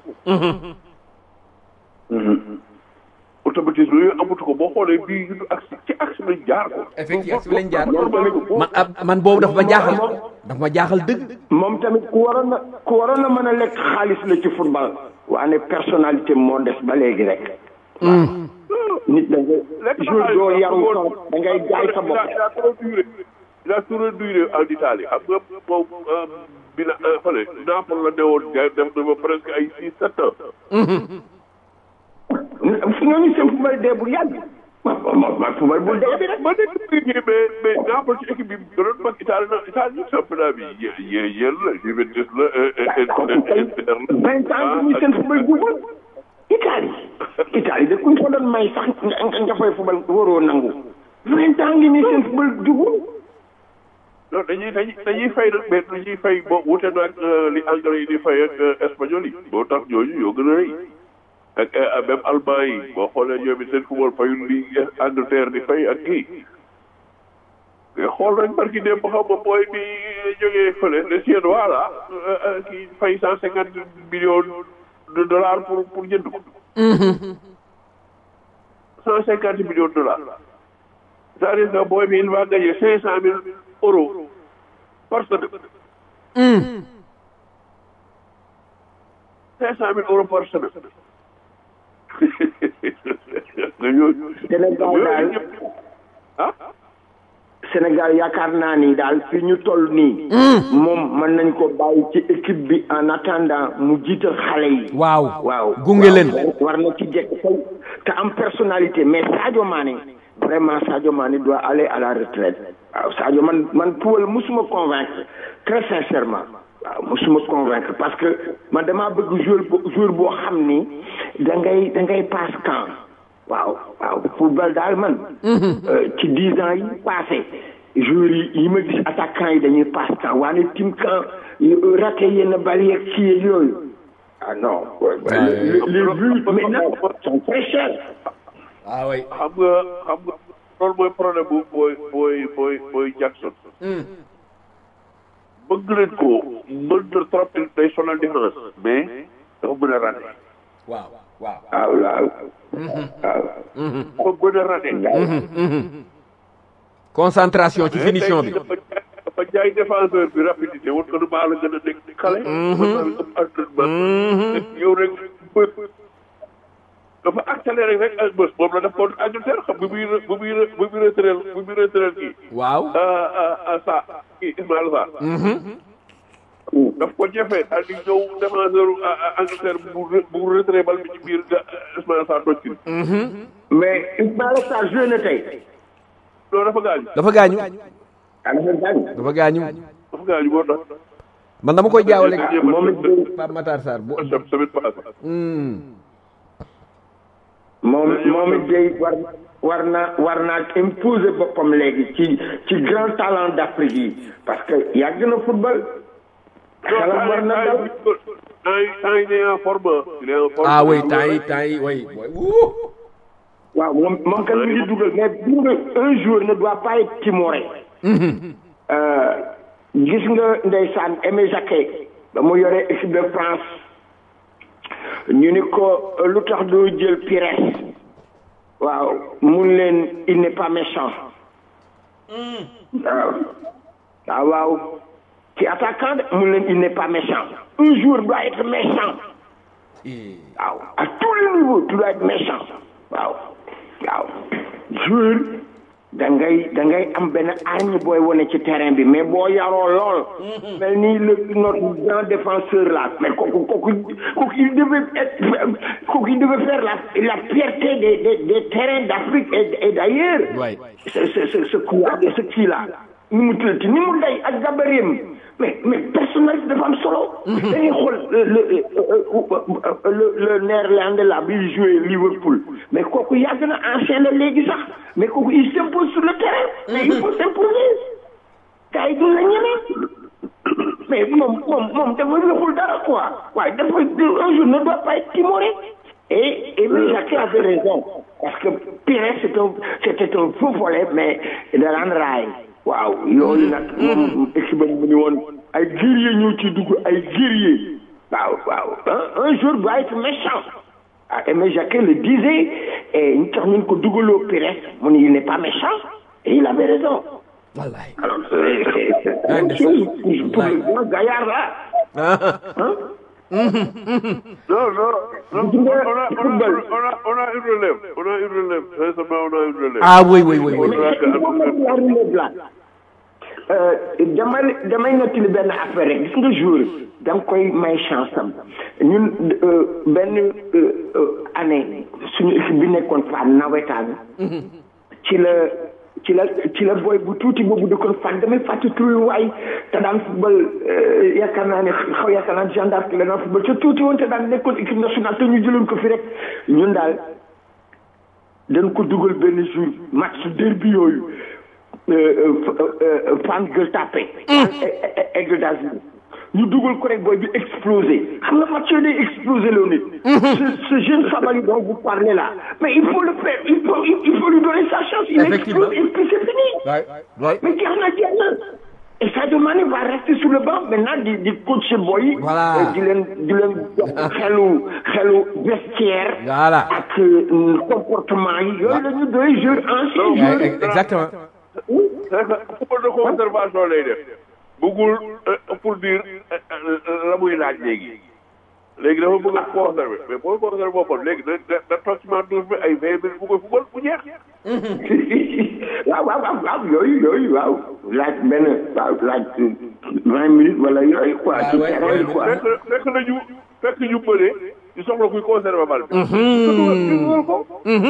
automatisme yooyu amatu ko boo xoolee bii ñu axe ci axe lañ jaar ko effectivement si lañ jaar normal man ab man boobu dafa ma jaaxal dafa ma jaaxal dëgg moom tamit ku waroon na ku waroon na mën a lekk xaalis la ci football waane personnalité moo des ba léegi rek nit da ngay jour doo yaru sax da ngay jaay sa bopp il a trop duré il a trop duré en Italie xam nga moom bi na fële Naples la newoon def na ba presque ay six sept ans fi ñooñu seen football dee bu yàgg ma ma ma football bu dee bi rek ma nekk mais mais mais Naples ci équipe bi gënoon mag Italie na Italie championnat bi yé yé yéen la Juventus la kooku kay Inter la vingt ans ñu seen football jubal Italie Italie de kuñ ko doon may sax nga nga fay football waroo nangu vingt ans ngi nii seen football jubul non dañuy dañuy dañuy fay nag mais dañuy fay boo wute na ak li anglais yi di fay ak espagnol yi boo tax ñooñu ñoo gën a rëy ak même allemand yi boo xoolee ñoom it seen football fayul li Angleterre di fay ak kii mais xool nañ barki dem ba xam nga booy bi jógee fële le Suédois là kii fay cent cinquante millions de dollars pour pour jënd ko cent cinquante millions de dollars c'est-à-dire que booy bi il va gagner cinq cent mille euros par semaine cinq cent mille euros par semaine nga ñooñu Sénégal daal ah Sénégal yaakaar naa ni daal fi ñu toll nii moom mën nañ ko bàyyi ci équipe bi en attendant mu jiital xale yi waaw waaw gunge leen war na ci jekk tey te am personnalité mais Sadio Mané vraiment Sadio Mané doit aller à la retraite waaw Sadio man man Paul musuma convaincre très sincèrement waaw musuma convaincre parce que man damaa bëgg joueur bo joueur boo xam ni da ngay da ngay passe camp waaw waaw football daal man ci dix ans yi passé joueurs yi yi ma gis attaquant yi dañuy passe camp waane tim camp raté yenn bal yeeg kii yeeg yooyu ah non les les buts maintenant sont très chers ah oui xam nga xam nga loolu mooy problème bu booy booy booy booy Jackson bëgg leen ko mën na trop day sonal différence mais dafa mën a raté waaw waaw waaw waaw waaw dafa mën a raté concentration ci finition bi dafa jaay dafa jaay défenseur bi rapidité woon ko nu maa la gën a nekk xale mën naa la ëpp entraînement yow rek bë dafa accéléré rek ak bës moom la def contre Angleterre xam bu muy bu muy bu muy retraité bu muy retraité kii waaw sa kii Ismaïla Sarr daf ko jëfee daal di ñëw défenseur Angleterre bu bu retraité bal bi ci biir Ismaïla Sarr toj ci mais Ismaïla Sarr joué na tey loolu dafa gaañu dafa gaañu ah dafa gaañ dafa gaañu dafa gaañu moo tax man dama koy jaawale moom it day Pape Matar Sarr bu semaine passée moom moom it day war war na war naa imposer boppam léegi ci ci grand talent d'Afrique yi parce que yàgg na football xelam war na daw temps yi temps yi il est en forme il est en forme ah oui temps yi temps yi oui wuu waaw moom moom kan mi ngi dugal mais bu nga un jour ne doit pas être timoré gis nga ndeysaan Aimé Jacquet ba mu yore équipe de France ñu ni ko lu tax doo jël Pires waaw mun leen il n'est pas méchant waaw waaw waaw ci attaquant de mun leen il n'est pas méchant un jour doit être méchant waaw à tous les niveaux tu dois être méchant waaw waaw joueur da ngay da ngay am benn arme booy wane ci terrain bi mais boo yaroo lool mel ni le notre grand défenseur là mais kooku kooku kooku il devait être kooku il devait faire la la fierté des des des terrains d'Afrique et et d'ailleurs Ouais. ce ce ce ce coup là ce kii là ni mu tuddati ni mu day ak gabarim mais mais personnalité dafa am solo da ngay xool le le le le néerlandais là bi joué Liverpool mais kooku yàgg na ancien la léegi sax mais kooku il s'impose sur le terrain mais il faut s'imposer gars yi duñ la ñeme mais moom moom moom dafa waxul dara quoi waaye dafa un jour ne doit pas être timoré et et mais Jacques avait raison parce que Pires c'est un c'était un faux volet mais da daan raay waaw yooyu nag moom équipe bu ñu woon ay guerrier ñoo ci dugg ay guerrier waaw waaw un un jour doit être méchant ah Aimé Jacquet le disait et ñu tax ñu ko dugaloo Pires mu ne il n'est pas méchant et il avait raison wallaay alors c'est c'est c'est la même chose pour pour le grand gaillard là hein Non, non, non, Tu on vois, a, on a, football. on a, on a une relève, on a une relève, sincèrement, on a une relève. ah oui oui oui oui mais il faut mettre la relève là Euh, damay damay nettali benn affaire rek gis nga jour da nga koy may chance am ñun euh, benn euh, euh, année suñu équipe bi nekkoon fa nawetaan ci la ci la ci la booy bu tuuti boobu dëkkoon fan damay fàtte turu waay te daan football yaakaar naa ne xaw yaakaar naa Jeanne d'Arc la daan football te tuuti woon te daan nekkoon équipe nationale te ñu jëloon ko fi rek ñun daal dañ ko dugal benn jour match derby yooyu fan Gueule Tapée Aigle d'Azur ñu dugal ko rek booy bi explosé xam nga match yooyu day explosé loo nit ce ce jeune Sabali dont vous parlez là mais il faut le faire il faut il faut lui donner sa chance il Effectivement. explose et puis c'est fini waay waay mais jeex na jeex na et Sadio Mané va rester sur le banc maintenant di di coacher boy yi Voilà. di leen di leen jox xelu xelu vestiaire Voilà. ak euh, comportement yi yooyu la ñu doy joueur ancien Non, joueur Ouais, exactement c'est que football de conservation lay def bëggul euh, pour dire euh, euh, la muy laaj léegi léegi dafa bëgg a conserver mais boo conserver boppam léegi da da da toog ci ma douze bi ay vingt minutes bu koy football bu jeex waaw waaw waaw waaw yooyu yooyu waaw laaj benn waaw laaj vingt minutes wala yooyu quoi ci ouais, terrain ouais, bi quoi fekk fekk nañu fekk ñu bëree ñu soxla kuy conserver bal bi ñu dugal ñu dugal ko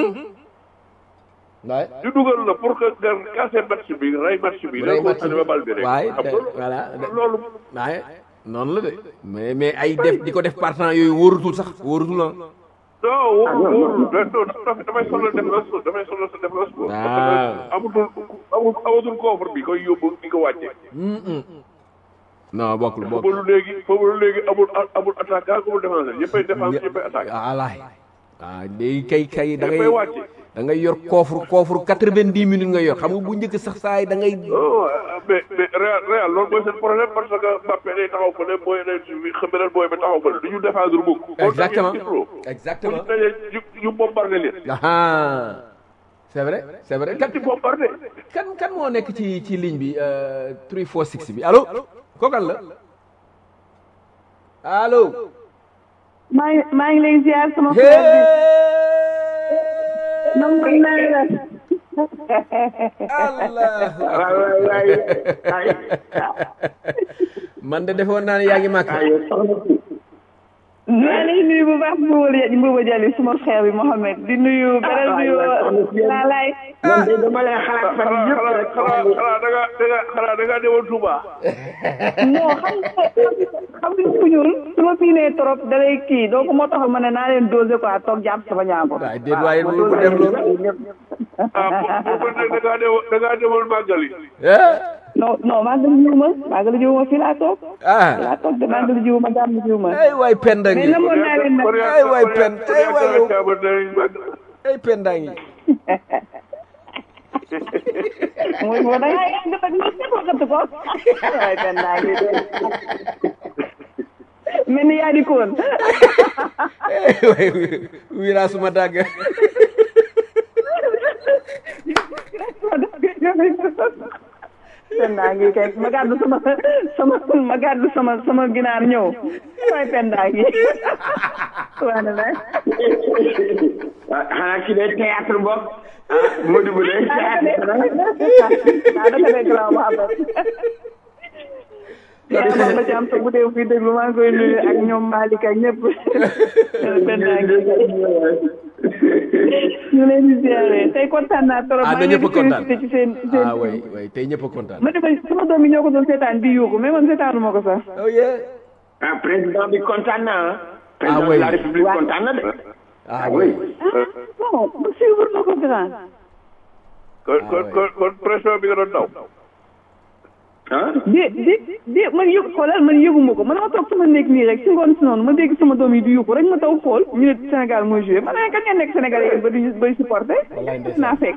waay ñu dugal la pour que nga casser match bi rey match bi Rey da match bi. conserver bal bi rek waay xam te- nga voilà loolu waaye noonu la de mais mais ay def di ko def partant yooyu wóorutul sax wóorutul ah non wóorul wóorul da da damay soxla défense ko damay soxla sa défense ko parce Ah. que amatul amul amatul coffre bi koy yóbbu di ko wàcce non bokkul bokkul foofu léegi foofu léegi amul amul attaquant amul défenseur ñëppay défense ñëppay attaque alaay waaw léegi kay kay da ngay ñëppay wàcce da ngay yor coffre coffre quatre-vingt-dix minutes nga yor xam nga bu njëkk sax saa yi da ngay non mais mais Real Real loolu mooy seen problème parce que Mbappé day taxaw fële booy day xam beneen booy ba taxaw fële du ñu défendre mukk exactement bu exactement ñu dajee ñu ñu bombardé leen ah c'est vrai c'est vrai kan ci bombardé kan kan moo nekk ci ci ligne bi euh, 346 bi allo kookal la allo maa ngi maa ngi lay ziar sama frère bi nangu naa la allah waay waay waay ay man de defoon naa ne yaa ngi màkk ay soxna si maa ngi lay nuyu bu baax Mboubou Mboubou Diallo suma frère bi Mohamed di nuyu beneen waay nuyu waay soxna si yéen. laalaay man de dama lay xalaat fan xanaa yëpp xanaa rek xanaa xanaa da nga da nga xanaa da nga demoon Touba non xam nga xam nga ku ñuul su ma piinee trop da lay kii donc moo taxal ma ne naa leen dosé quoi toog jàpp sama ñaambur waaye déet waaye bu bu def loolu ah boobu nag da ngaa demoon da ngaa demoon màggali eh non non màggali jiw ma màggali jiw ma fii laa toog fii ah laa toog de màggali jiw ma jàmm jiw ma ay waay penda mais ngi namoon naa leen nag ay waay pen ay waay yow ay penda ngi mooy moo da ngaa yàgg nag ñu ne ko gëtt ko waaye benn naa ngi de mel ni yaa di koon ay waay wira suma dàgg benn naa ngi kay ma gàddu sama sama ma gàddu sama sama ginaar ñëw waaye benn naa ngi waa ne la xanaa ki day théâtre bopp ah Modou bu day théâtre ah dafa nekk la Mohamed yaa ma ba ci am sa bu dee fii déglu maa ngi koy nuyu ak ñoom Malick ak ñëpp benn naa ngi ñu leen di ziare tey kontaan naa trop. ah maa na ngi leen ñëpp di kontaan félicité ci seen ci seen. ah way way tey ñëpp kontaan ma demee sama doom yi ñoo ko doon seetaan di yuuxu mais man seetaanu ma ko sax. oh yeah ah président bi kontaan na ah. président oui. de la république kontaan na de. ah way ah bon ba suivre na ko grand. kon kon kon kon pression bi nga doon daw ah. dé dé dé man yëg xoolal man yëguma ko man ma toog sama néeg nii rek si ngoon si noonu ma dégg sama doom yi di yuuxu rek ma taw xool ñu ne Sénégal mooy joué man kañ ngeen nekk Sénégalais yéen ba di bay supporté. Wallaay ndeysaan. naa fekk.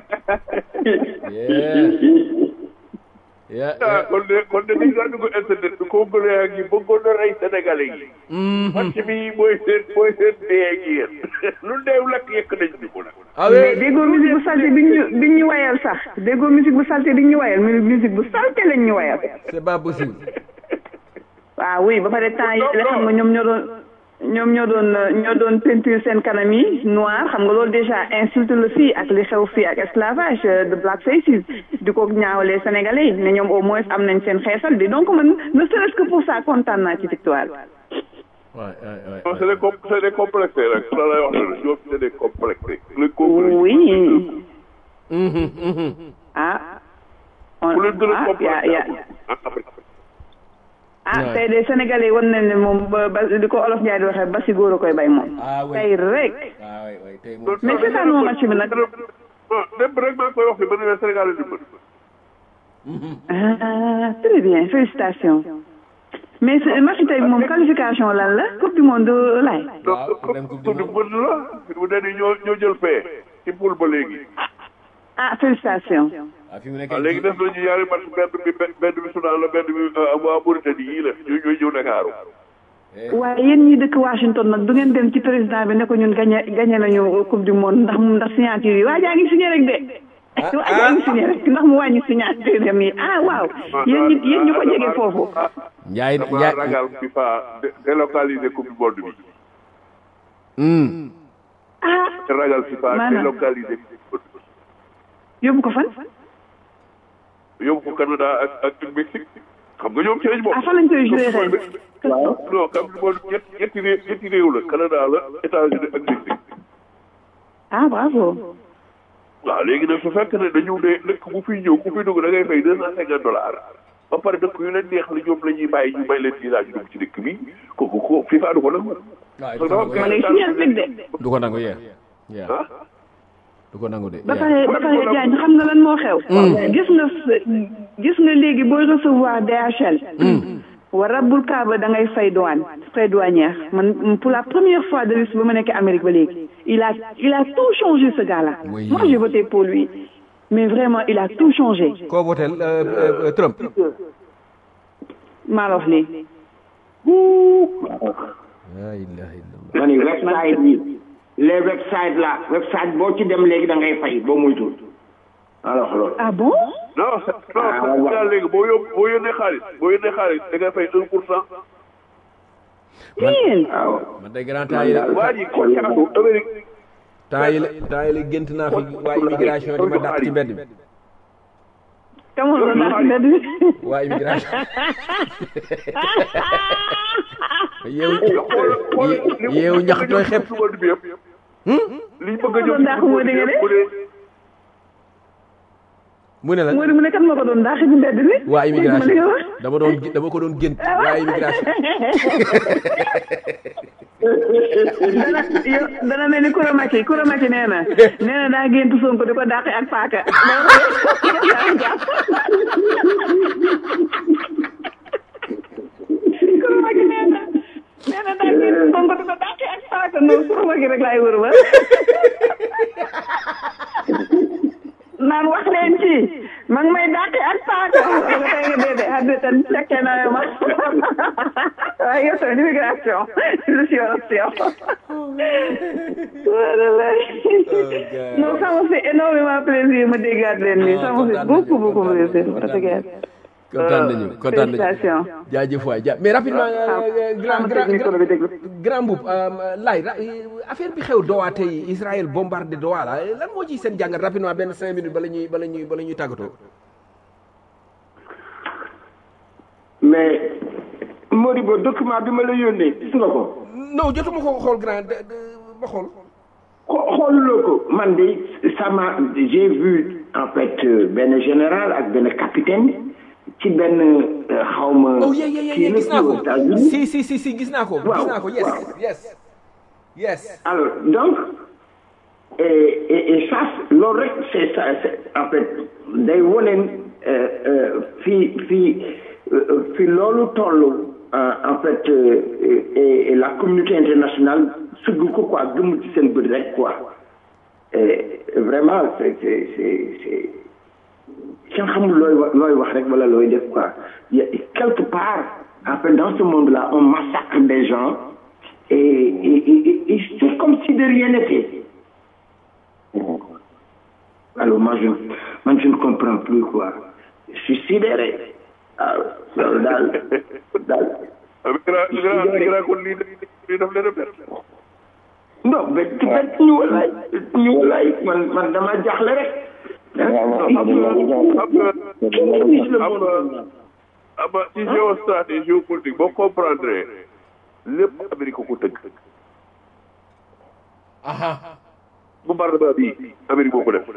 yeah ah yeah kon de kon de dañu daan dugg internet bi congolais yi bëggoon na rey sénégalais yi match bi mooy seen mooy seen dee ak yéen lu deew lakk yëkk nañ ñu ko nag ah mais ouais déggoo musique bu salté bi ñu bi ñu wayal sax déggoo musique bu salté bi ñu wayal mu musique bu salté lañ ñu wayal. c'est pas possible waaw oui ba pare temps yi la xam nga ñoom ñoo doon ñoom ñoo doon ñoo doon peinture seen kanam yi noir xam nga loolu déjà insulte la fii ak li xew fii ak esclavage euh, de black faces di ko ñaawalee sénégalais yi ne ñoom au moins am nañ seen xeesal bi donc man ne serait-ce que pour ça kontaan naa ci victoire bi. waay waay waay non c'est des com c'est des complexés rek la lay wax ne ñoom c'est des complexés les complexés oui ah on ku leen gën a ah ya ya complexé ah tey de sénégalais war nañ ne moom ba ba di ko olof Ndiaye di waxee ba si góor a koy bay moom ah oui tey rek ah oui oui tey moom mais c'est ça non match bi nag non dem rek maa ngi koy wax ne ba ne Sénégal di mën ah très bien félicitations mais ce- match tey moom qualification lan la coupe du monde laay waaw donc pour dem coupe du coupe du monde la fi mu ne nii ñoo ñoo jël fee ci poule ba léegi ah félicitations ah fi mu nekk waaw léegi def nañu ñaari match benn bi benn benn bi Soudan la benn bi waa Mauritanie yii la ñoo ñooy ñëw Ndakaaru waaye yéen ñi dëkk Washington nag du ngeen dem ci président bi ne ko ñun gagné gagné nañu coupe du monde ndax mu ndax signature yi waa jaa ngi signé rek de waa jaa ngi signé rek ndax mu wàññi signature dem yi ah waaw yéen ñi yéen ñu ko jege foofu Njaay dama Njaay ragal FIFA dé- délocaliser coupe du monde bi Hmm. ah ragal FIFA Maanaam. délocaliser coupe du monde yóbbu ko fan bi yóbbu ko Canada ak ak ak Mexique xam nga ñoom ci lañ bokk ah fan lañ koy joué ren waaw non coupe du monde ñett ñetti réew ñetti réew la Canada la États-Unis ak Mexique ah bravo waaw léegi nag su fekkee ne dañu ne dëkk bu fiy ñëw ku fi dugg da ngay fay deux cent cinquante dollars ba pare dëkk yu leen neex la ñoom la ñuy bàyyi ñu may leen visa ñu dugg ci dëkk bi kooku ko FIFA du ko nangu. waaw parce que dafa am ma ngay signé rek de du ko nangu yee yaa ah du ko nangu de ba yaa. pare ba pare Diagne xam nga lan moo xew gis nga s- gis nga léegi booy recevoir DHL wa rabbul kaaba da ngay fay douane frais douanière man pour la première fois de l'histoire ba ma nekk Amérique ba léegi il a il a tout changé ce gars là Oui. moi j'ai voté pour lui mais vraiment il a tout changé koo votel euh, euh, Trump maa la wax lii la ilaha illallah ma ni website yi les websites là website boo ci dem léegi da ngay fay boo muytul alors loolu ah bon non c'est- non Ah, c'est waaw. ça léegi boo yób boo yónnee xaalis boo yónnee xaalis da ngay fay un pour cent. yéen waaw man de grand temps yi la waa ji ko caatu Amérique temps yi la temps yi la gént naa fi waa immigration di ma dàq ci mbedd mi kamoon la ndax mbedd bi waa immigration yeewu yeewu ñax tooy xepp suba bi yëpp. liñ bëgg a Loolu ndax moo di nga de? bu dee mu ne la moo di mu ne kan ma ko doon daax ci mbedd bi waa Dégg ma li nga immigration wax dama doon dama ko doon gént waa immigration dana yow dana mel ni kuramaki kuramaki nee na nee na daa gént Sonko di ko dàqe ak paaka kuramaki nee na nee na daa gént Sonko di ko dàqe ak paaka noonu kuramaki rek laay wër ba naan wax leen ci ma ngi may dàqe ak paaka nga tey nga dee de adde tan fekke na ma waaye yow tamit immigration je suis en non ça me fait énormément plaisir ma déggaat leen nii ça me fait beaucoup beaucoup plaisir parce que kontaan nañu kontaan nañu félicitations jaajëf waay ja mais rapidement euh, grand grand micro bi déglu grand mbuub lay affaire bi xew Doha tey Israël bombardé Doha la lan moo ci seen jàngat rapidement benn cinq minutes bala ñuy bala ñuy bala ñuy tàggatoo mais Modibo document bi ma la yónnee gis nga ko non jotuma ko xool grand de- de- ma xool xo- xooluloo ko man de ça m'a j'ai vu en fait euh, benn général ak benn capitaine ci benn euh, xawma oh yeah yeah yeah kii yeah, la gis naa ci ko aux États-Unis. si si si si gis naa ko gis Waaw, naa ko yes waaw. yes yes alors donc et et et ça loolu rek c'est ça c'est en fait day woneen euh, euh, fii fii euh, fii loolu toll euh, en fait euh, et, et la communauté internationale sugg ko quoi gëmm ci seen bët rek quoi et vraiment c'est c'est c'est c'est kenn xamul looy wa- looy wax rek wala looy def quoi Il y a- quelque part en fait dans ce monde là on massacre des gens et, et, et, et c'est comme si de rien n'était. Alors moi je, moi, je ne comprends plus quoi. Je suis sidéré. Ah, loolu daal daal. Migra migra migra kon lii lii daf leen a bett. non bett bett ñu walaay bett ñu walaay man man dama jaaxle rek. xam nga xam nga ama ci géostratégie géopolitique boo comprendre lépp Amérique ko tëgg aha bombardement bi Amérique moo ko def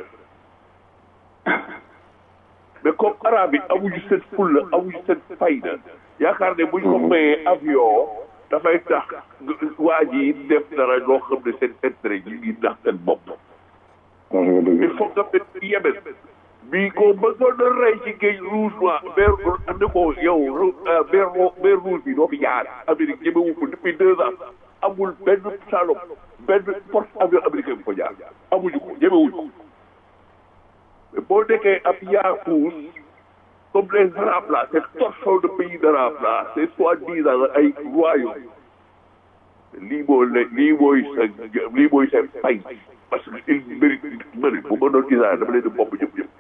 mais comme arabe yi amuñu seen fulla amuñu seen fayda yaakaar ne buñ ko mayee avion dafay tax waa ji def dara loo xam ne seen intérêt yi ngi ndax seen bopp wax nga dëgg il faut nga mel ni Yémen bi ko bëggoon na rey ci géej rouge noir mer ne ko yow mer mer rouge bi doo fi jaar Amérique ñemewu ko depuis deux ans amul benn salop benn porte avion américain bu ko jaar amuñu ko ñemewuñu ko mais boo nekkee ab yaafus comme les arabes là ces torchons de pays d'arabes là ces soi-disant ay royaume lii moo la lii mooy sa lii mooy sa fay parce que il mérite ma ne bu ma doon Israël dama leen di bopp ñëpp ñëpp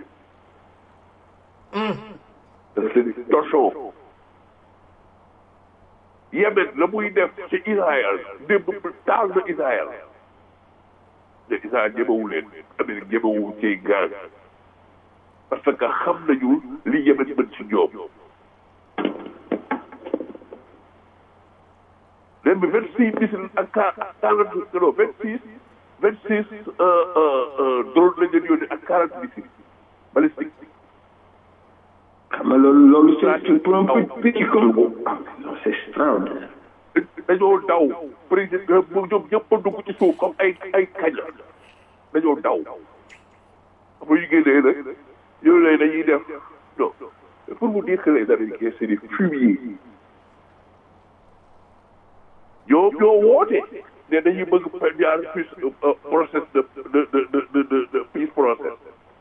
parce que c'est des torchons Yémen la muy def ci Israël démb taal na Israël te Israël ñemewu leen Amérique ñemewu ci gaz parce que xam nañu li Yémen mën ci ñoom leen bi vingt six missiles ak quarante non vingt six vingt six drone la leen yónnee ak quarante missiles balistique xam nga loolu loolu c'est pour un petit pays comme ah non c'est extraordinaire dañoo daw président bu ñoom ñëpp a dugg ci suuf comme ay ay kaña dañoo daw bu ñu génnee nag yooyu lay dañuy def non pour vous dire que les Américains c'est des fumiers ñoom ñoo woote ne dañuy bëgg jaar peace process de de de de de de peace process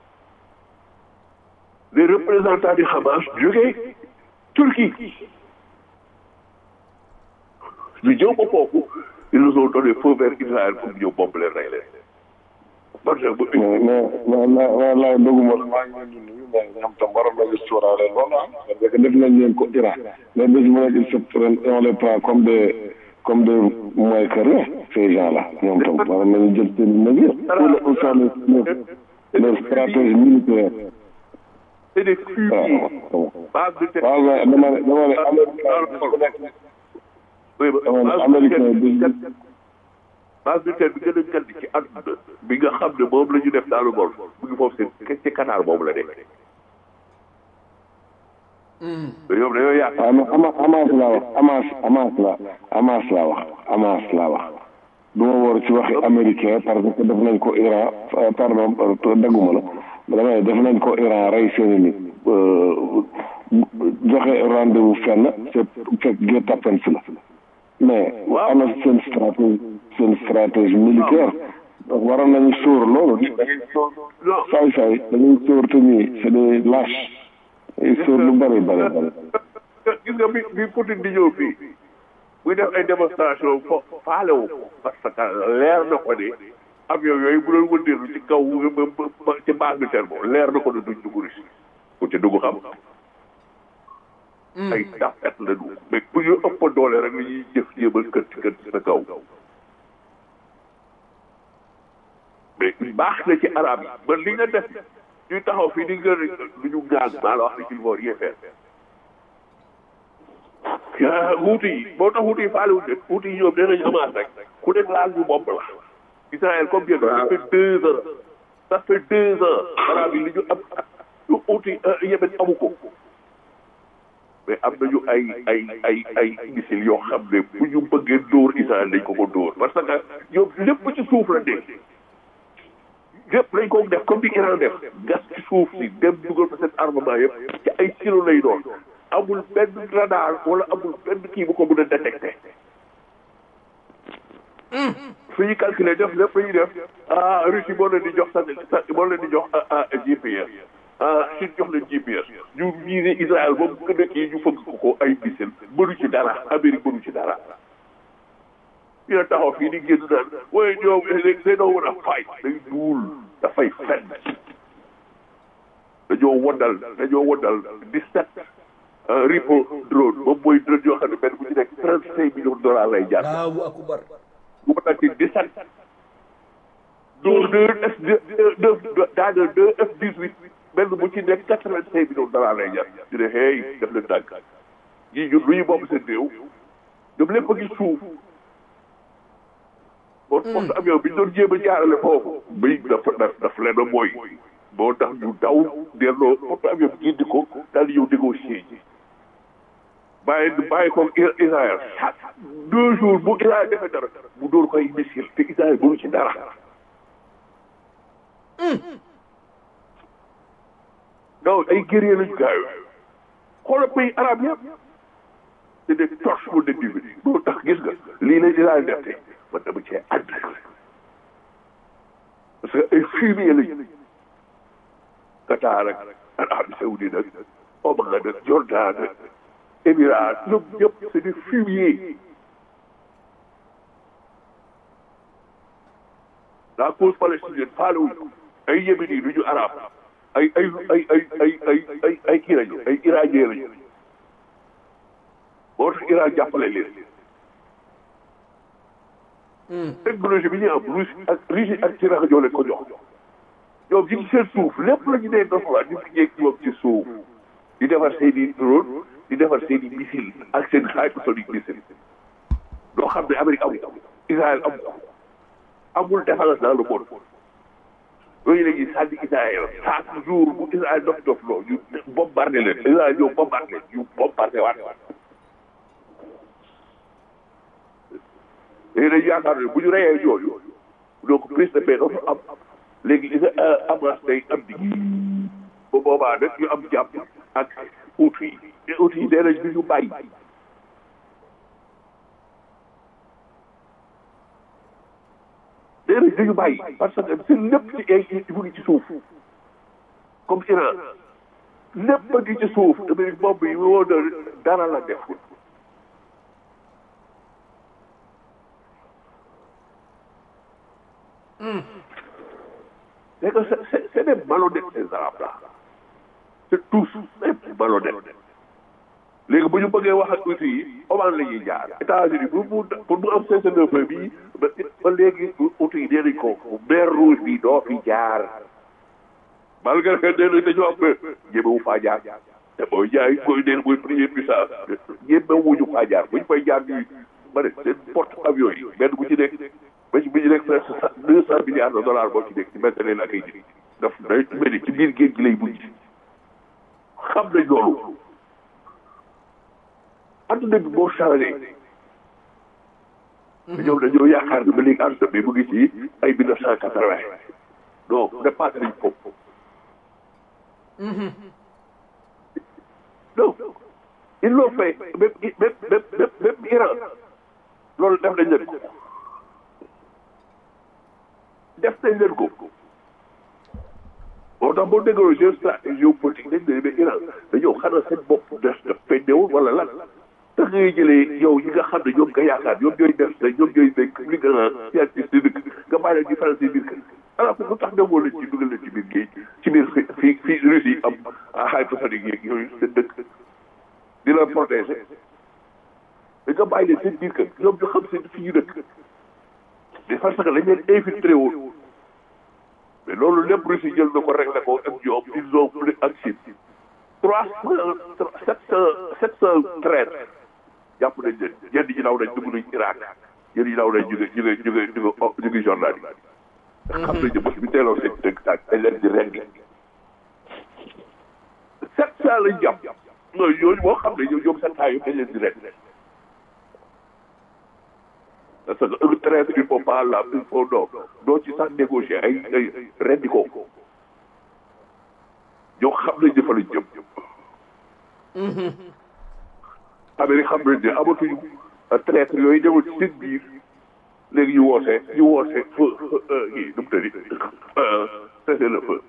les représentants du Hamas jógee Turquie ñu ñëw ba foofu ils nous ont donné feu vert Israël pour ñëw bomb leen rey leen parce que bu mais mais mais wallaay doguma la maa ngi leen di nuyu mais ñoom tam waroon nañu sóoraale loolu ah parce que def nañ leen ko Iran mais bés bu nekk ils se prennent et on les prend comme des comme des moins que rien ces gens là ñoom tam waroon nañu jël seen mesure pour le pour les les stratégies militaires c'est des fumiers waaw base de terre waaw mais dama ne dama ne américain oui dama ne base américain bi bi base militaire bi gën a gàdd ci àdduna bi nga xam ne moom la ñu def dans le golfe mu ngi foofu seen ci Qatar boobu la nekk mais ñoom dañoo yaakaar waaw mais Ama Hamas laa wax Hamas Hamas la Hamas laa wax Hamas laa wax du ma war ci waxi américain parce que def nañ ko Iran euh, pardon euh, dagguma la dama ne def nañ ko Iran rey seeni nit euh, joxe rendez-vous fenn c'est fekk guet tapens la mais ana seen stratégie seen stratégie militaire donc waroon nañu sóor loolu nit da ngay sóor non saay saay dañuy sóor te ñii c'est des lâches ay sóor lu bëri bëri bëri gis nga bi bi Poutine di ñëw fii muy def ay démonstration fo faale wu ko parce que leer na ko ne avion yooyu bu doon wëndeelu ci kaw ba ba ci base militaire boobu leer na ko ne duñ dugg Russie ku ci dugg xam ay tapet la ñu mais bu ñu ëpp doole rek la ñuy jëf jéemal kër ci kër ci sa kaw mais baax na ci arab yi ba li nga def ñuy taxaw fii di nga du ñu gaag maa la wax ne qu'il faut rien faire yaa wuuti yi boo tax wuuti yi faale wuute wuuti yi ñoom nee nañu amaat rek ku nekk laal ñu bopp la Israël comme bien ça fait deux ans ça fait deux ans arab yi li ñu am ñu wuuti Yémen amu ko mais am nañu ay ay ay ay missiles yoo xam ne bu ñu bëggee dóor Israël dañ ko ko dóor parce que ñoom lépp ci suuf la nekk lépp lañ ko def comme di Iran def gas ci suuf si dem dugal fa seen armement yëpp ci ay silo lay doon amul benn radar wala amul benn kii bu ko mën a détecté su ñu calculer def lépp la ñuy def ah Russie moo leen di jox sa moo leen di jox GPS ah Chine jox leen GPS ñu visé Israël ba mu gën a kii ñu fëgg ko ko ay missile mënu ci dara Amérique mënu ci dara ñu ne taxaw fii di génn naan waaye ñoom they don't want a fight day duul dafay fen dañoo waddal dañoo waddal dix-sept ripo drone moom mooy drone yoo xam ne benn bu ci nekk trente cinq millions de dollars lay jar Allahu akbar bu ko ci dix-sept deux deux F deux daanaka deux F dix-huit benn bu ci nekk quatre-vingt-cinq millions de dollars lay jar ñu ne hey def leen dàgg ñii ñun lu ñu moom seen réew ñoom lépp a ngi suuf bon porte avion bi ñu doon jéem a jaarale foofu bay dafa daf daf leen a mooy moo tax ñu daw delloo porte avion bi gindi ko daal di ñëw négocier ji bàyyi bàyyi ko Israël chaque deux jours bu Israël defee dara mu dóor ko ay missile te Israël mënu ci dara non ay guerrier lañu gaayo xoolal pays arabe yëpp c'est des torches pour des dividendes moo tax gis nga lii la Israël def te man dama cee ànd parce que ay fumier lañu Qatar ak Arabie Saoudite ak Oman ak Jordan ak Émirats ñoom ñëpp c'est des fumiers la cause palestinienne faalewuñ ko ay yéméni du ñu arab ay ay ay ay ay ay ay ay kii lañu ay iranien lañu moo tax Iran jàppale leen technologie bi ñu am Russie ak Russie ak Iran ñoo leen ko jox ñoom ñu ngi seen suuf lépp la ñu nee doxalaat ñu fi ñeeg ñoom ci suuf di defar seen i drone di defar seen i missile ak seen hypersonic missile doo xam ne Amérique amu ko Israël amu ko amul défense dans le monde yooyu la ñuy sànni Israël chaque jour bu Israël dof dof loo ñu bombardé leen Israël ñëw bombardé leen ñu bombardé waat léegi dañu yaakaar ne bu ñu reyee yooyu donc prise de paix dafa am léegi Hamas day am di ba boobaa nag ñu am jàpp ak outil yi te outil yi nee nañ bi ñu bàyyi nee nañ dañu bàyyi parce que seen lépp ci ay mu ngi ci suuf comme Iran lépp a ngi ci suuf damay bomb yi woo na dara la def c'est que c'est c'est des malhonnêtes ces arabes là c'est tous des malhonnêtes léegi bu ñu bëggee wax ak outil yi Oman la ñuy jaar États-Unis pour mu pour mu am cessez le feu bi ba ba léegi outil yi nee nañ ko mer rouge bi doo fi jaar malgré que nee nañ dañoo am ñemewu faa jaar te mooy jaay mooy neen mooy première puissance ñemewuñu faa jaar buñ fay jaar ñuy ba ne seen porte avion yi benn bu ci nekk ba ci bi ñu nekk presque deux cent milliards de dollars boo ci nekk ci métti leen ak ay nit daf day mel ni ci biir géej gi lay mujj xam nañ loolu adduna bi boo changé ñoom dañoo yaakaar ne ba léegi adduna bi mu ngi ci ay mille neuf cent quatre-vingt non dépassé nañ foofu non ils l'ont fait même même même même Iran loolu def nañ leen ko def nañ leen ko moo tax boo déggoo géostratégie géopolitique dañ ne mais Iran dañoo xanaa seen bopp des def fendewul wala lan tax ngay jëlee yow yi nga xam ne ñoom nga yaakaar ñoom ñooy def te ñoom ñooy nekk li nga scientiste di dëkk nga bàyyi leen di faral seen biir kër alors que lu tax demoo leen ci dugal leen ci biir géej ci biir fii fii Russie am hypersonique yeeg yooyu seen dëkk di la protéger da nga bàyyi leen seen biir kër ñoom ñu xam seen fi ñu dëkk mais parce que dañ leen infiltré woon mais loolu lépp Russie jël na ko réglé ko ak ñoom ils ont pris ak Chine trois cent sept cent sept cent treize jàpp nañ leen ñenn ñi daw nañ dugg nañ Irak ñenn ñi daw nañ ñu ngi ñu ngi ñu ngi ñu ngi Jordanie xam nañ ne bés bi teeloo seen dëkk dañ leen di rendi sept cent lañ jàpp mooy yooyu boo xam ne ñoom sept cent yëpp dañ leen di rendi parce que un traître il faut pas la il faut non doo ci sax négocier ay ay rendi ko ñoo xam nañ ne fa lañ jëm Amérique xam nañ ne amatuñu traître yooyu demul ci seen biir léegi ñu woosee ñu woosee feu kii nu mu tëddi cessez le feu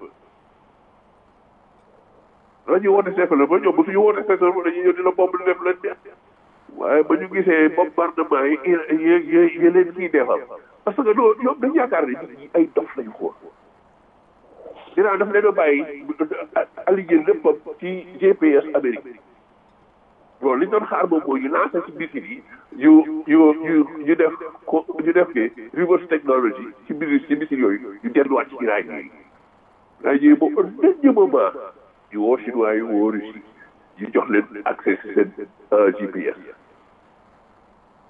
la ñuy woote cessez le feu ñoom bu suñu woote cessez le feu dañuy ñëw di la bomb di def leen neex waaye ba ñu gisee bombardement yi yi yi leen ciy defal parce que doo ñoom dañ yaakaar ne nit ñi ay dof lañu ko dinaa daf leen a bàyyi aligné léppam ci GPS Amérique bon li ñu doon xaar moom mooy ñu lancé ci missile yi ñu ñu ñu ñu def ko ñu def ke reverse technology ci biir ci missile yooyu ñu delluwaat ci Irak yi daa ñëw ba au dernier moment ñu woo chinois yi woo Russie ñu jox leen accès seen GPS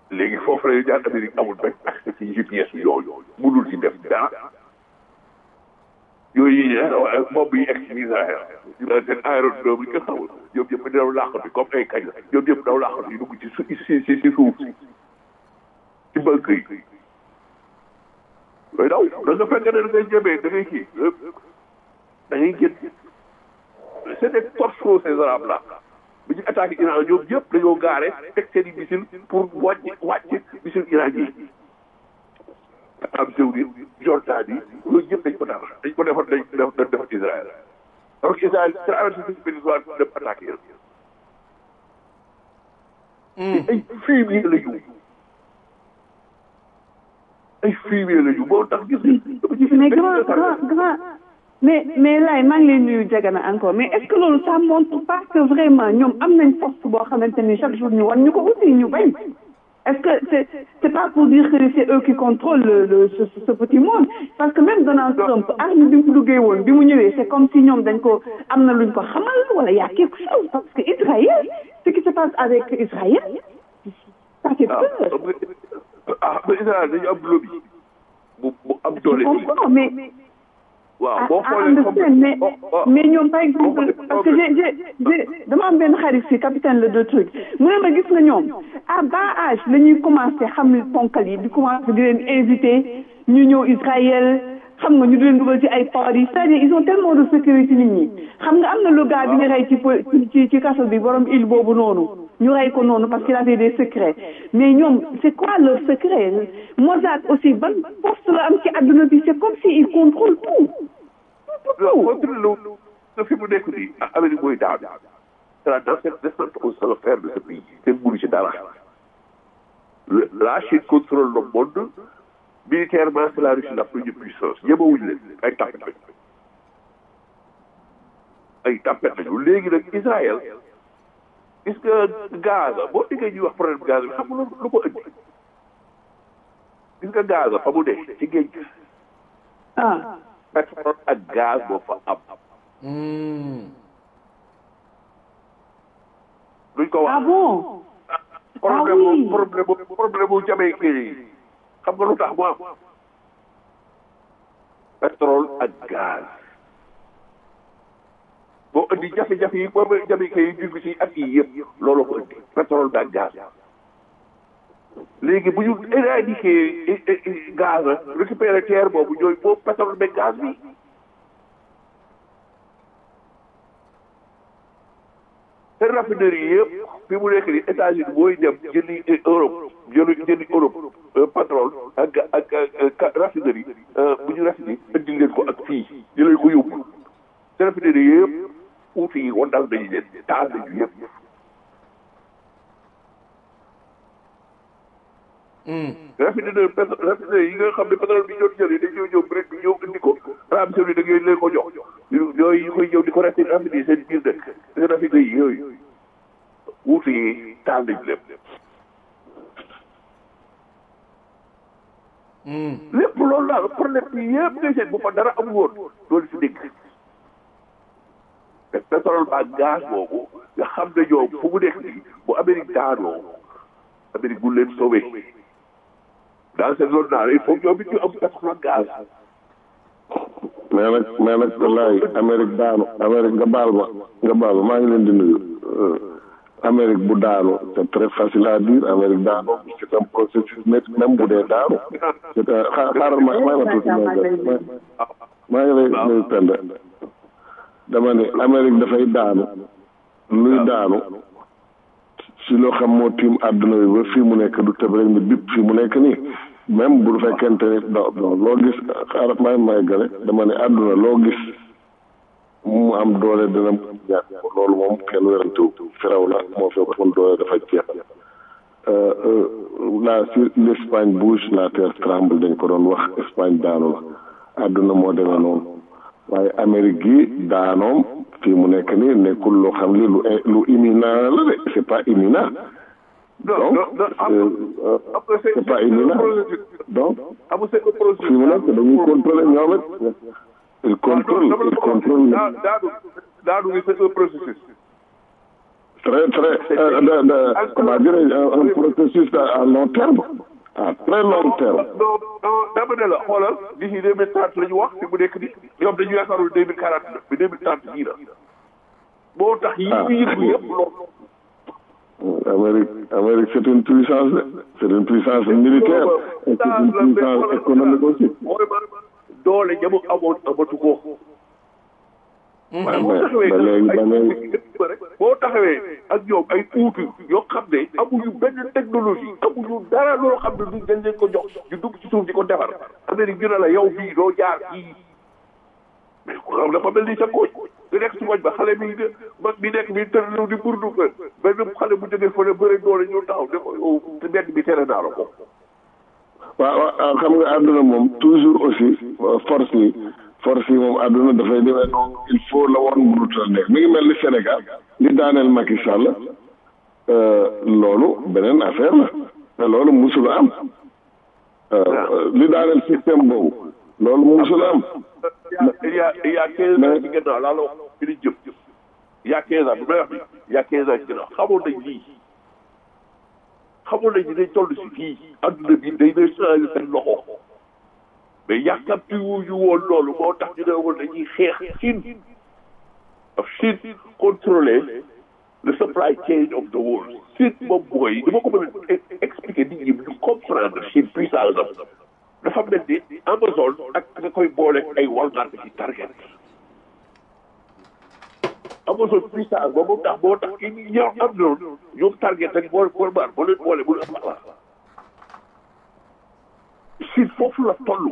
léegi foofu la jaar Amérique amul benn accès ci GPS yooyu mënul ci def dara yooyu yi ne moom yi egg ci Israël seen aérodrome yi nga xamul ñoom ñëpp daw làqatu comme ay kañ la ñoom ñëpp daw làqatu yi dugg ci su si si si suuf si ci banque yi yooyu daw da nga fekk ne da ngay jëmee da ngay kii da ngay génn c'est des torchons ces arabes là bi ñu attaqué Iran ñoom ñëpp dañoo gaare teg seen i missile pour wàcc wàcc missile iranien yi am Saoudite Jordanie loolu ñëpp dañ ko def dañ ko defar dañ ko def defar Israël alors que Israël traversé suñu péninsule dem attaqué yéen ay fumier la ñu ay fumier la ñu moo tax gis mais grand grand grand mais mais laay maa ngi lay nuyu Jagana encore mais est-ce que loolu ça montre pas que vraiment ñoom am nañ force boo xamante ni chaque jour ñu wan ñu ko aussi ñu bañ est-ce que c'est c'est pas pour dire que c'est eux qui contrôlent le, le ce, ce petit monde parce que même Donald Trump arme bi mu duggee woon bi mu ñëwee c'est comme si ñoom dañ ko am na luñ ko xamal wala y a quelque chose parce que Israël ce qui se passe avec Israël ça fait peur. ah mais Israël dañu am lobby bu bu am doole. je comprends mais. waaw boo ah xoolee understand mais mais ñoom par exemple parce que j'ai j'ai j'ai dama am benn xarit si capitaine le deux trucs mu ne ma gis nga ñoom à bas âge la ñuy commencé xam ponkal yi di commencé di leen invité ñu ñëw Israël xam nga ñu di leen dugal ci ay port yi c'est-à-dire ils ont tellement de sécurité nit ñi xam nga am na le gars bi ñu rey ci ci ci kaso bi borom île boobu noonu ñu rey ko noonu parce qu'il avait des secrets mais ñoom c'est quoi leur secret Mossad aussi ban poste la am ci àdduna bi c'est comme si il contrôle tout non contrôle lu na fi mu nekk nii Amérique mooy daaw c'est la dans cette descente aux enfers de ce pays kenn mënu ci dara la Chine contrôle le monde militairement c'est la Russie la première puissance ñemewuñu leen ay tapet lañu ay tapet lañu léegi nag Israël gis nga Gaza boo déggee ñuy wax problème Gaza bi xam nga lu ko indi gis nga Gaza fa mu ne ci géej gi ah pétrole ak gaz moo fa am duñ ko ah wax bon problème oui. bu problème bu problème bu jamaïcain yi xam nga lu tax mu am pétrole ak gaz boo indi jafe-jafe yi boobu jamaïcain yi dugg ci at yi yëpp loolu ko indi pétrole bi ak gaz léegi bu ñu éradiquer gaz récupérer terre boobu ñooy boobu pétrole beeg gaz bi te raffinerie yëpp fi mu nekk nii États-Unis mooy dem jëndi Europe jëli jëndi Europe euh, pétrole ak ak ak raffinerie bu ñu raffiné indi leen ko ak fii ñu leen ko yóbbu te raffinerie yëpp uuti yi wandal nañu leen taal nañu yëpp. raffinerie pétrole raffinerie yi nga xam ne pétrole bi ñoo jëlee dañoo ñëw rek ñëw indi ko Arabie Saoudite da ngeen leen ko jox yooyu ñu koy ñëw di ko rafet raffinerie seen biir dëkk seen raffinerie yi yooyu wuute yi taal nañ lépp lépp loolu daal problème bi yëpp ngay seet bu fa dara am woon loolu si dégg te pétrole ba gaz boobu nga xam ne ñoom fu mu nekk nii bu Amérique daanoo Amérique bu leen sauvé dans cette zone là il faut que ñoom it ñu am pétrole ak gaz mais nag mais nag wallaay Amérique daanu Amérique nga baal ma nga baal ma maa ngi leen di nuyu Amérique bu daanu c'est très facile à dire Amérique daanu c'est un processus net même bu dee daanu c'est un xaa- xaaral ma may ma tuuti ma maa ngi lay nuyu Penda dama ne Amérique dafay daanu luy daanu si loo xam moo tiim àdduna bi ba fii mu nekk du tëb rek ni bip fii mu nekk nii même bu fekkente ni do do loo gis xaaral may may gale dama ne àdduna loo gis mu am doole dina ñàkk loolu moom kenn werantewu firaw la moo fi waxoon doole dafa jeex la si l'Espagne bouge la terre tremble dañ ko doon wax Espagne daanu la àdduna moo demee noonu waaye Amérique gi daanoom fii mu nekk nii nekkul loo xam li lu lu imminent la de c'est pas imminent non donc non non euh, euh, après c'est c'est pas imminent donc am c'est un processus fii mu nekk dañuy contrôler ñoom it il contrôle il contrôle daanu daanu gi c'est un processus très très euh, de, de, comment dire un, un processus à, à long terme à très long terme non non dama ne la xoolal d'ici deux mille trente la ñu wax fi mu nekk nii ñoom dañu yaakaarul deux mille quarante neuf bi deux mille trente yii la moo tax yi ñu yëngu yëpp loolu Amérique Amérique c'est une puissance de c'est une puissance militaire et c'est une puissance économique aussi mooy man doole ñamu amoon amatu ko waaw boo mais taxawee ba léegi ba léegi boo taxawee ak ñoom ay uutu yoo xam ne amuñu benn technologie amuñu dara loo xam ne du dañ leen ko jox ñu dugg ci suuf di ko defar Amérique ñu ne la yow bii doo jaar kii mais ku xam dafa mel ni sa kooj nga nekk ci koñ ba xale bi de mag bi nekk bi tërlu di burdu ko benn xale bu jógee fële bëre doole ñu taxaw ne ko yow te mbedd bi tere naa la ko waaw waaw xam nga àdduna moom toujours aussi force yi force yi moom àdduna dafay demee noonu il faut la woon mënutal nekk mi ngi mel ni Sénégal li daaneel Macky Sall loolu beneen affaire la te loolu musula am li daaneel système boobu loolu musula am il y a il y a quinze ans ci gannaaw laa la wax fi ñu jëm il y a quinze ans bi may wax bi il y a quinze ans ci gannaaw xamoon nañ lii xamoon nañ ni dañ toll si fii adduna bi day day changé seen loxo mais yàkkamti wuñu woon loolu moo tax ñu ne woon dañuy xeex Chine of Chine contrôler le supply chain of the world Chine moom mooy dama ko mën a expliquer nit ñi ñu comprendre Chine puissance am dafa mel ni Amazon ak nga koy boole ay Walmart ci Target Amazon puissance ba moom tax moo tax ki ñoo am noonu ñoom Target ak boole Walmart boo leen boole bu leen am Chine foofu la toll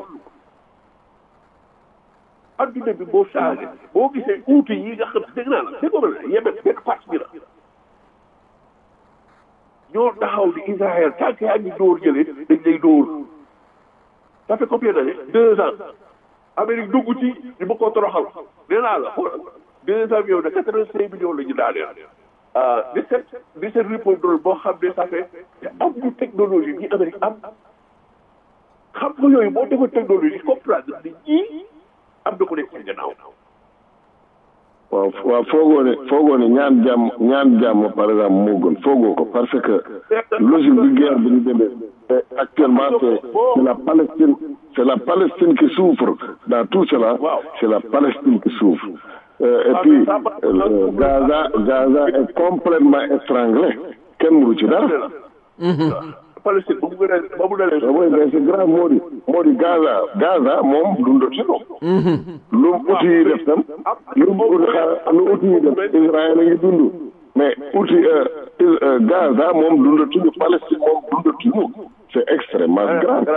adduna bi boo changé boo gisee uuti yi nga xam dégg naa la dégg nga la Yemen benn partie bi la ñoo taxaw di Israël tant que yaa ngi dóor jëlee dañ lay dóor ça fait combien d'années deux ans Amérique dugg ci ñu bëgg koo toroxal nee naa la xool deux avions de quatre vingt cinq millions la ñu daaneel ah dix sept dix sept ripoldrol boo xam ne ça fait am ñu technologie ñi Amérique am xam nga yooyu boo defoon technologie comprendre ni ñii am na ko nekk ci gannaaw waaw waaw foogoo ne foogoo ne ñaan jàmm ñaan jàmm par exemple moo gën foogoo ko parce que logique bi guerre bi ñu demee actuellement c'est c'est la Palestine c'est la Palestine qui souffre dans tout cela c'est la Palestine qui souffre Euh, et puis euh, Gaza Gaza est complètement étranglé kenn mënu ci dara Palestine ba mu gën a ba mu dalee oui mais c'est grave moo di moo di Gaza Gaza moom dundatu ko lu outil yi def tam lu outil xaar lu outil yi def Israël a ngi dund mais outil Gaza moom dundatuñu Palestine moom dundatuñu c'est extrêmement grave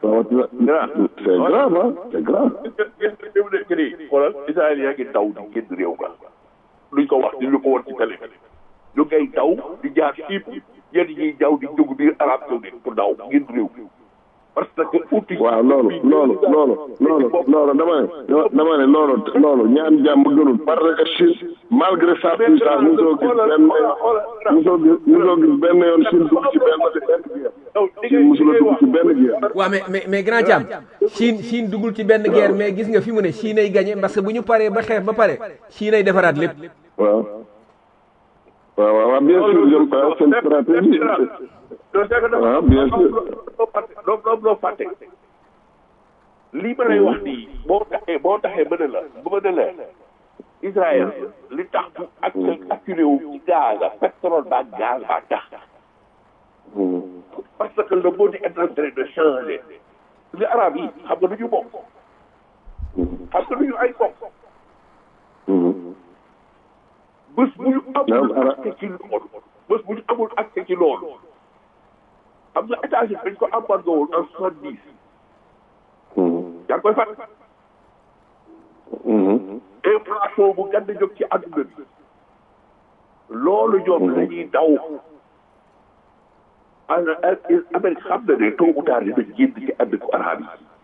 c'est grave ah c'est grave fi mu nekk nii xoolal Israël yaa ngi daw di génn réew ga luñ ko wax di lu ko war ci télé ñu ngay daw di jaar Chypre ñenn ñiy daw di dugg biir Arabie Saoudite pour daw génn réew parce que outil waaw loolu loolu loolu loolu loolu dama ne dama ne loolu loolu ñaan jàmm gënul parce que Chine malgré sa puissance mosoo gis benn mosoo gis mosoo gis benn yoon Chine dugg ci benn Chine mosula dugg ci benn guerre waaw mais mais mais grand Thiam Chine Chine duggul ci benn guerre mais gis nga fi mu ne Chine ay gagné parce que bu ñu paree ba xeex ba pare Chine ay defaraat lépp waaw waaw waaw bien sûr jëm pas seen stratégie waaw bien sûr doom doom loo fàtte lii ma lay wax nii boo taxee boo taxee mën a la bu mën a la Israël li tax bu ak acculé wu ci gaz a pétrole ba gaz ba tax parce que le monde est en train de changer li arab yi xam nga du ñu bokk xam nga du ñu ay bokk bés bu ñu amul accès ci loolu bés bu ñu amul accès ci loolu xam nga États-Unis dañ ko embargo woon en soixante dix yaa ngi koy fàtt inflation bu gànd jóg ci àdduna bi loolu ñoom dañuy daw Amérique xam na ne tôt ou tard dina génn ci àdd ko arabe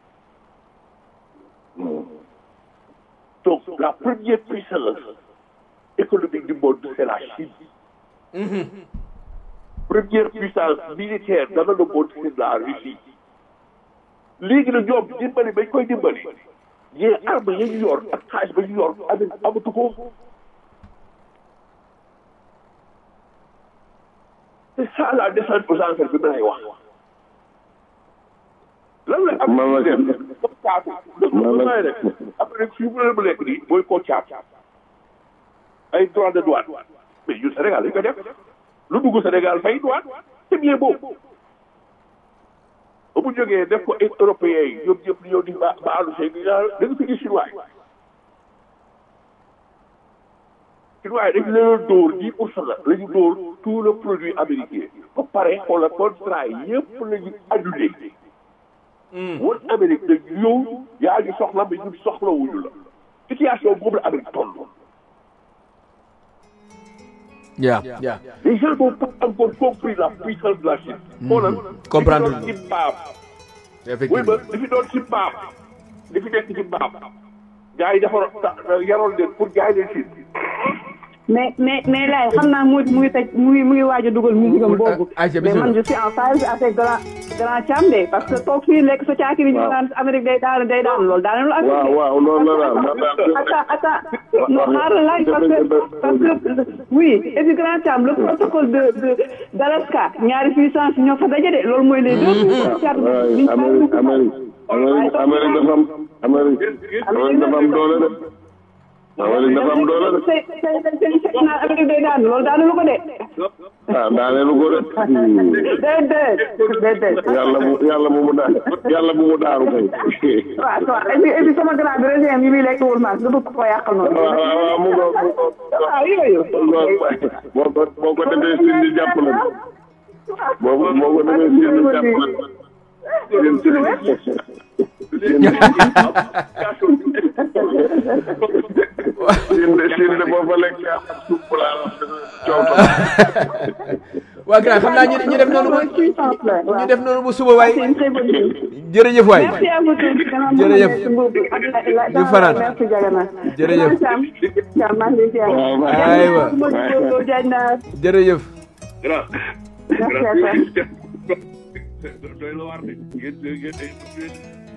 yi donc la première puissance économique du monde c'est la Chine première puissance militaire dans le monde c'est la Russie léegi nag ñoom dimbali bañ koy dimbali yee arme ya ñu yor ak xaalis ba ñu yor Amérique amatu ko c'est ça la descente aux enfers bi ma lay wax lan la am Man la def kenn. comme caatu Man la- may rek après nag fii mu ne mu nekk nii mooy koo caat ay droit de douane mais ñun Sénégal dañ ko def lu dugg Sénégal fay douane c'est bien beau ba mu jógee def ko ay européens yi ñoom ñëpp ñëw di ba baalu see gi da nga fi gis chinois yi chinois yi dañ leen dóor dix pour cent la ñu dóor tout le produit américain ba pare xoolal contrat yi yëpp la ñu annulé woon Amérique nag yow yaa ñu soxla mais ñun soxlawuñu la situation boobu la Amérique toll Yeah, yeah. les gens n'ont pas encore compris la puissance de la Chine xoolal Comprendre li fi doon ci mbaam oui Effectivement. ba li fi doon ci mbaam li fi nekk ci mbaam gars yi defaroon yaroon leen pour jaay leen Chine mais mais mais lay xam naa mu mu ngi tëj mu ngi mu ngi waaj a dugal musique am boobu. Aïcha, mais bismillah. man je suis en phase avec grand grand Thiam de parce que toog fii lekk sa caakiri ñu naan Amérique day daan day daan loolu daanaka lu waaw waaw loolu la daal man daal attends attends non xaaral laaj parce que parce que oui et puis grand Thiam le protocole de de d'Alaska ñaari puissance ñoo fa daje de loolu mooy les deux puissances. waaye Amérique Amérique Amérique Amérique dafa am Amérique Amérique dafa am doole de Amérique dafa am doole de tey tey tey tey naan Amérique day daan loolu daanu lu ko de. ah daaneelu ko de déedéet déedéet. yàlla bu yàlla bu mu daan yàlla bu mu daaru kay waaw waaw et puis et puis sama grand bi régime yi muy lekk wul maas nga bëgg ko yàqal noonu. waaw waaw waaw mu ngoog mu ngoog waaw yooyu. boo ko boo ko defee sin di jàpp la boo ko boo ko defee sin di jàpp la sin de sin de boo fa lekk suuf laa coow waa grand xam naa ñu ñu def noonu ba puissance la ñu waaw. def noonu ba suba waay c'est une très bonne chose. jërëjëf waay merci à vous tous. Jërëjëf. ñu fanaan. merci Diagana. Jërëjëf. Thiam Thiam maa ngi lay ziar. waaw waaw. Aywa. Modou Lo Diagne Naar. jërëjëf grand Merci à toi. doy la waar de ngeen ngeen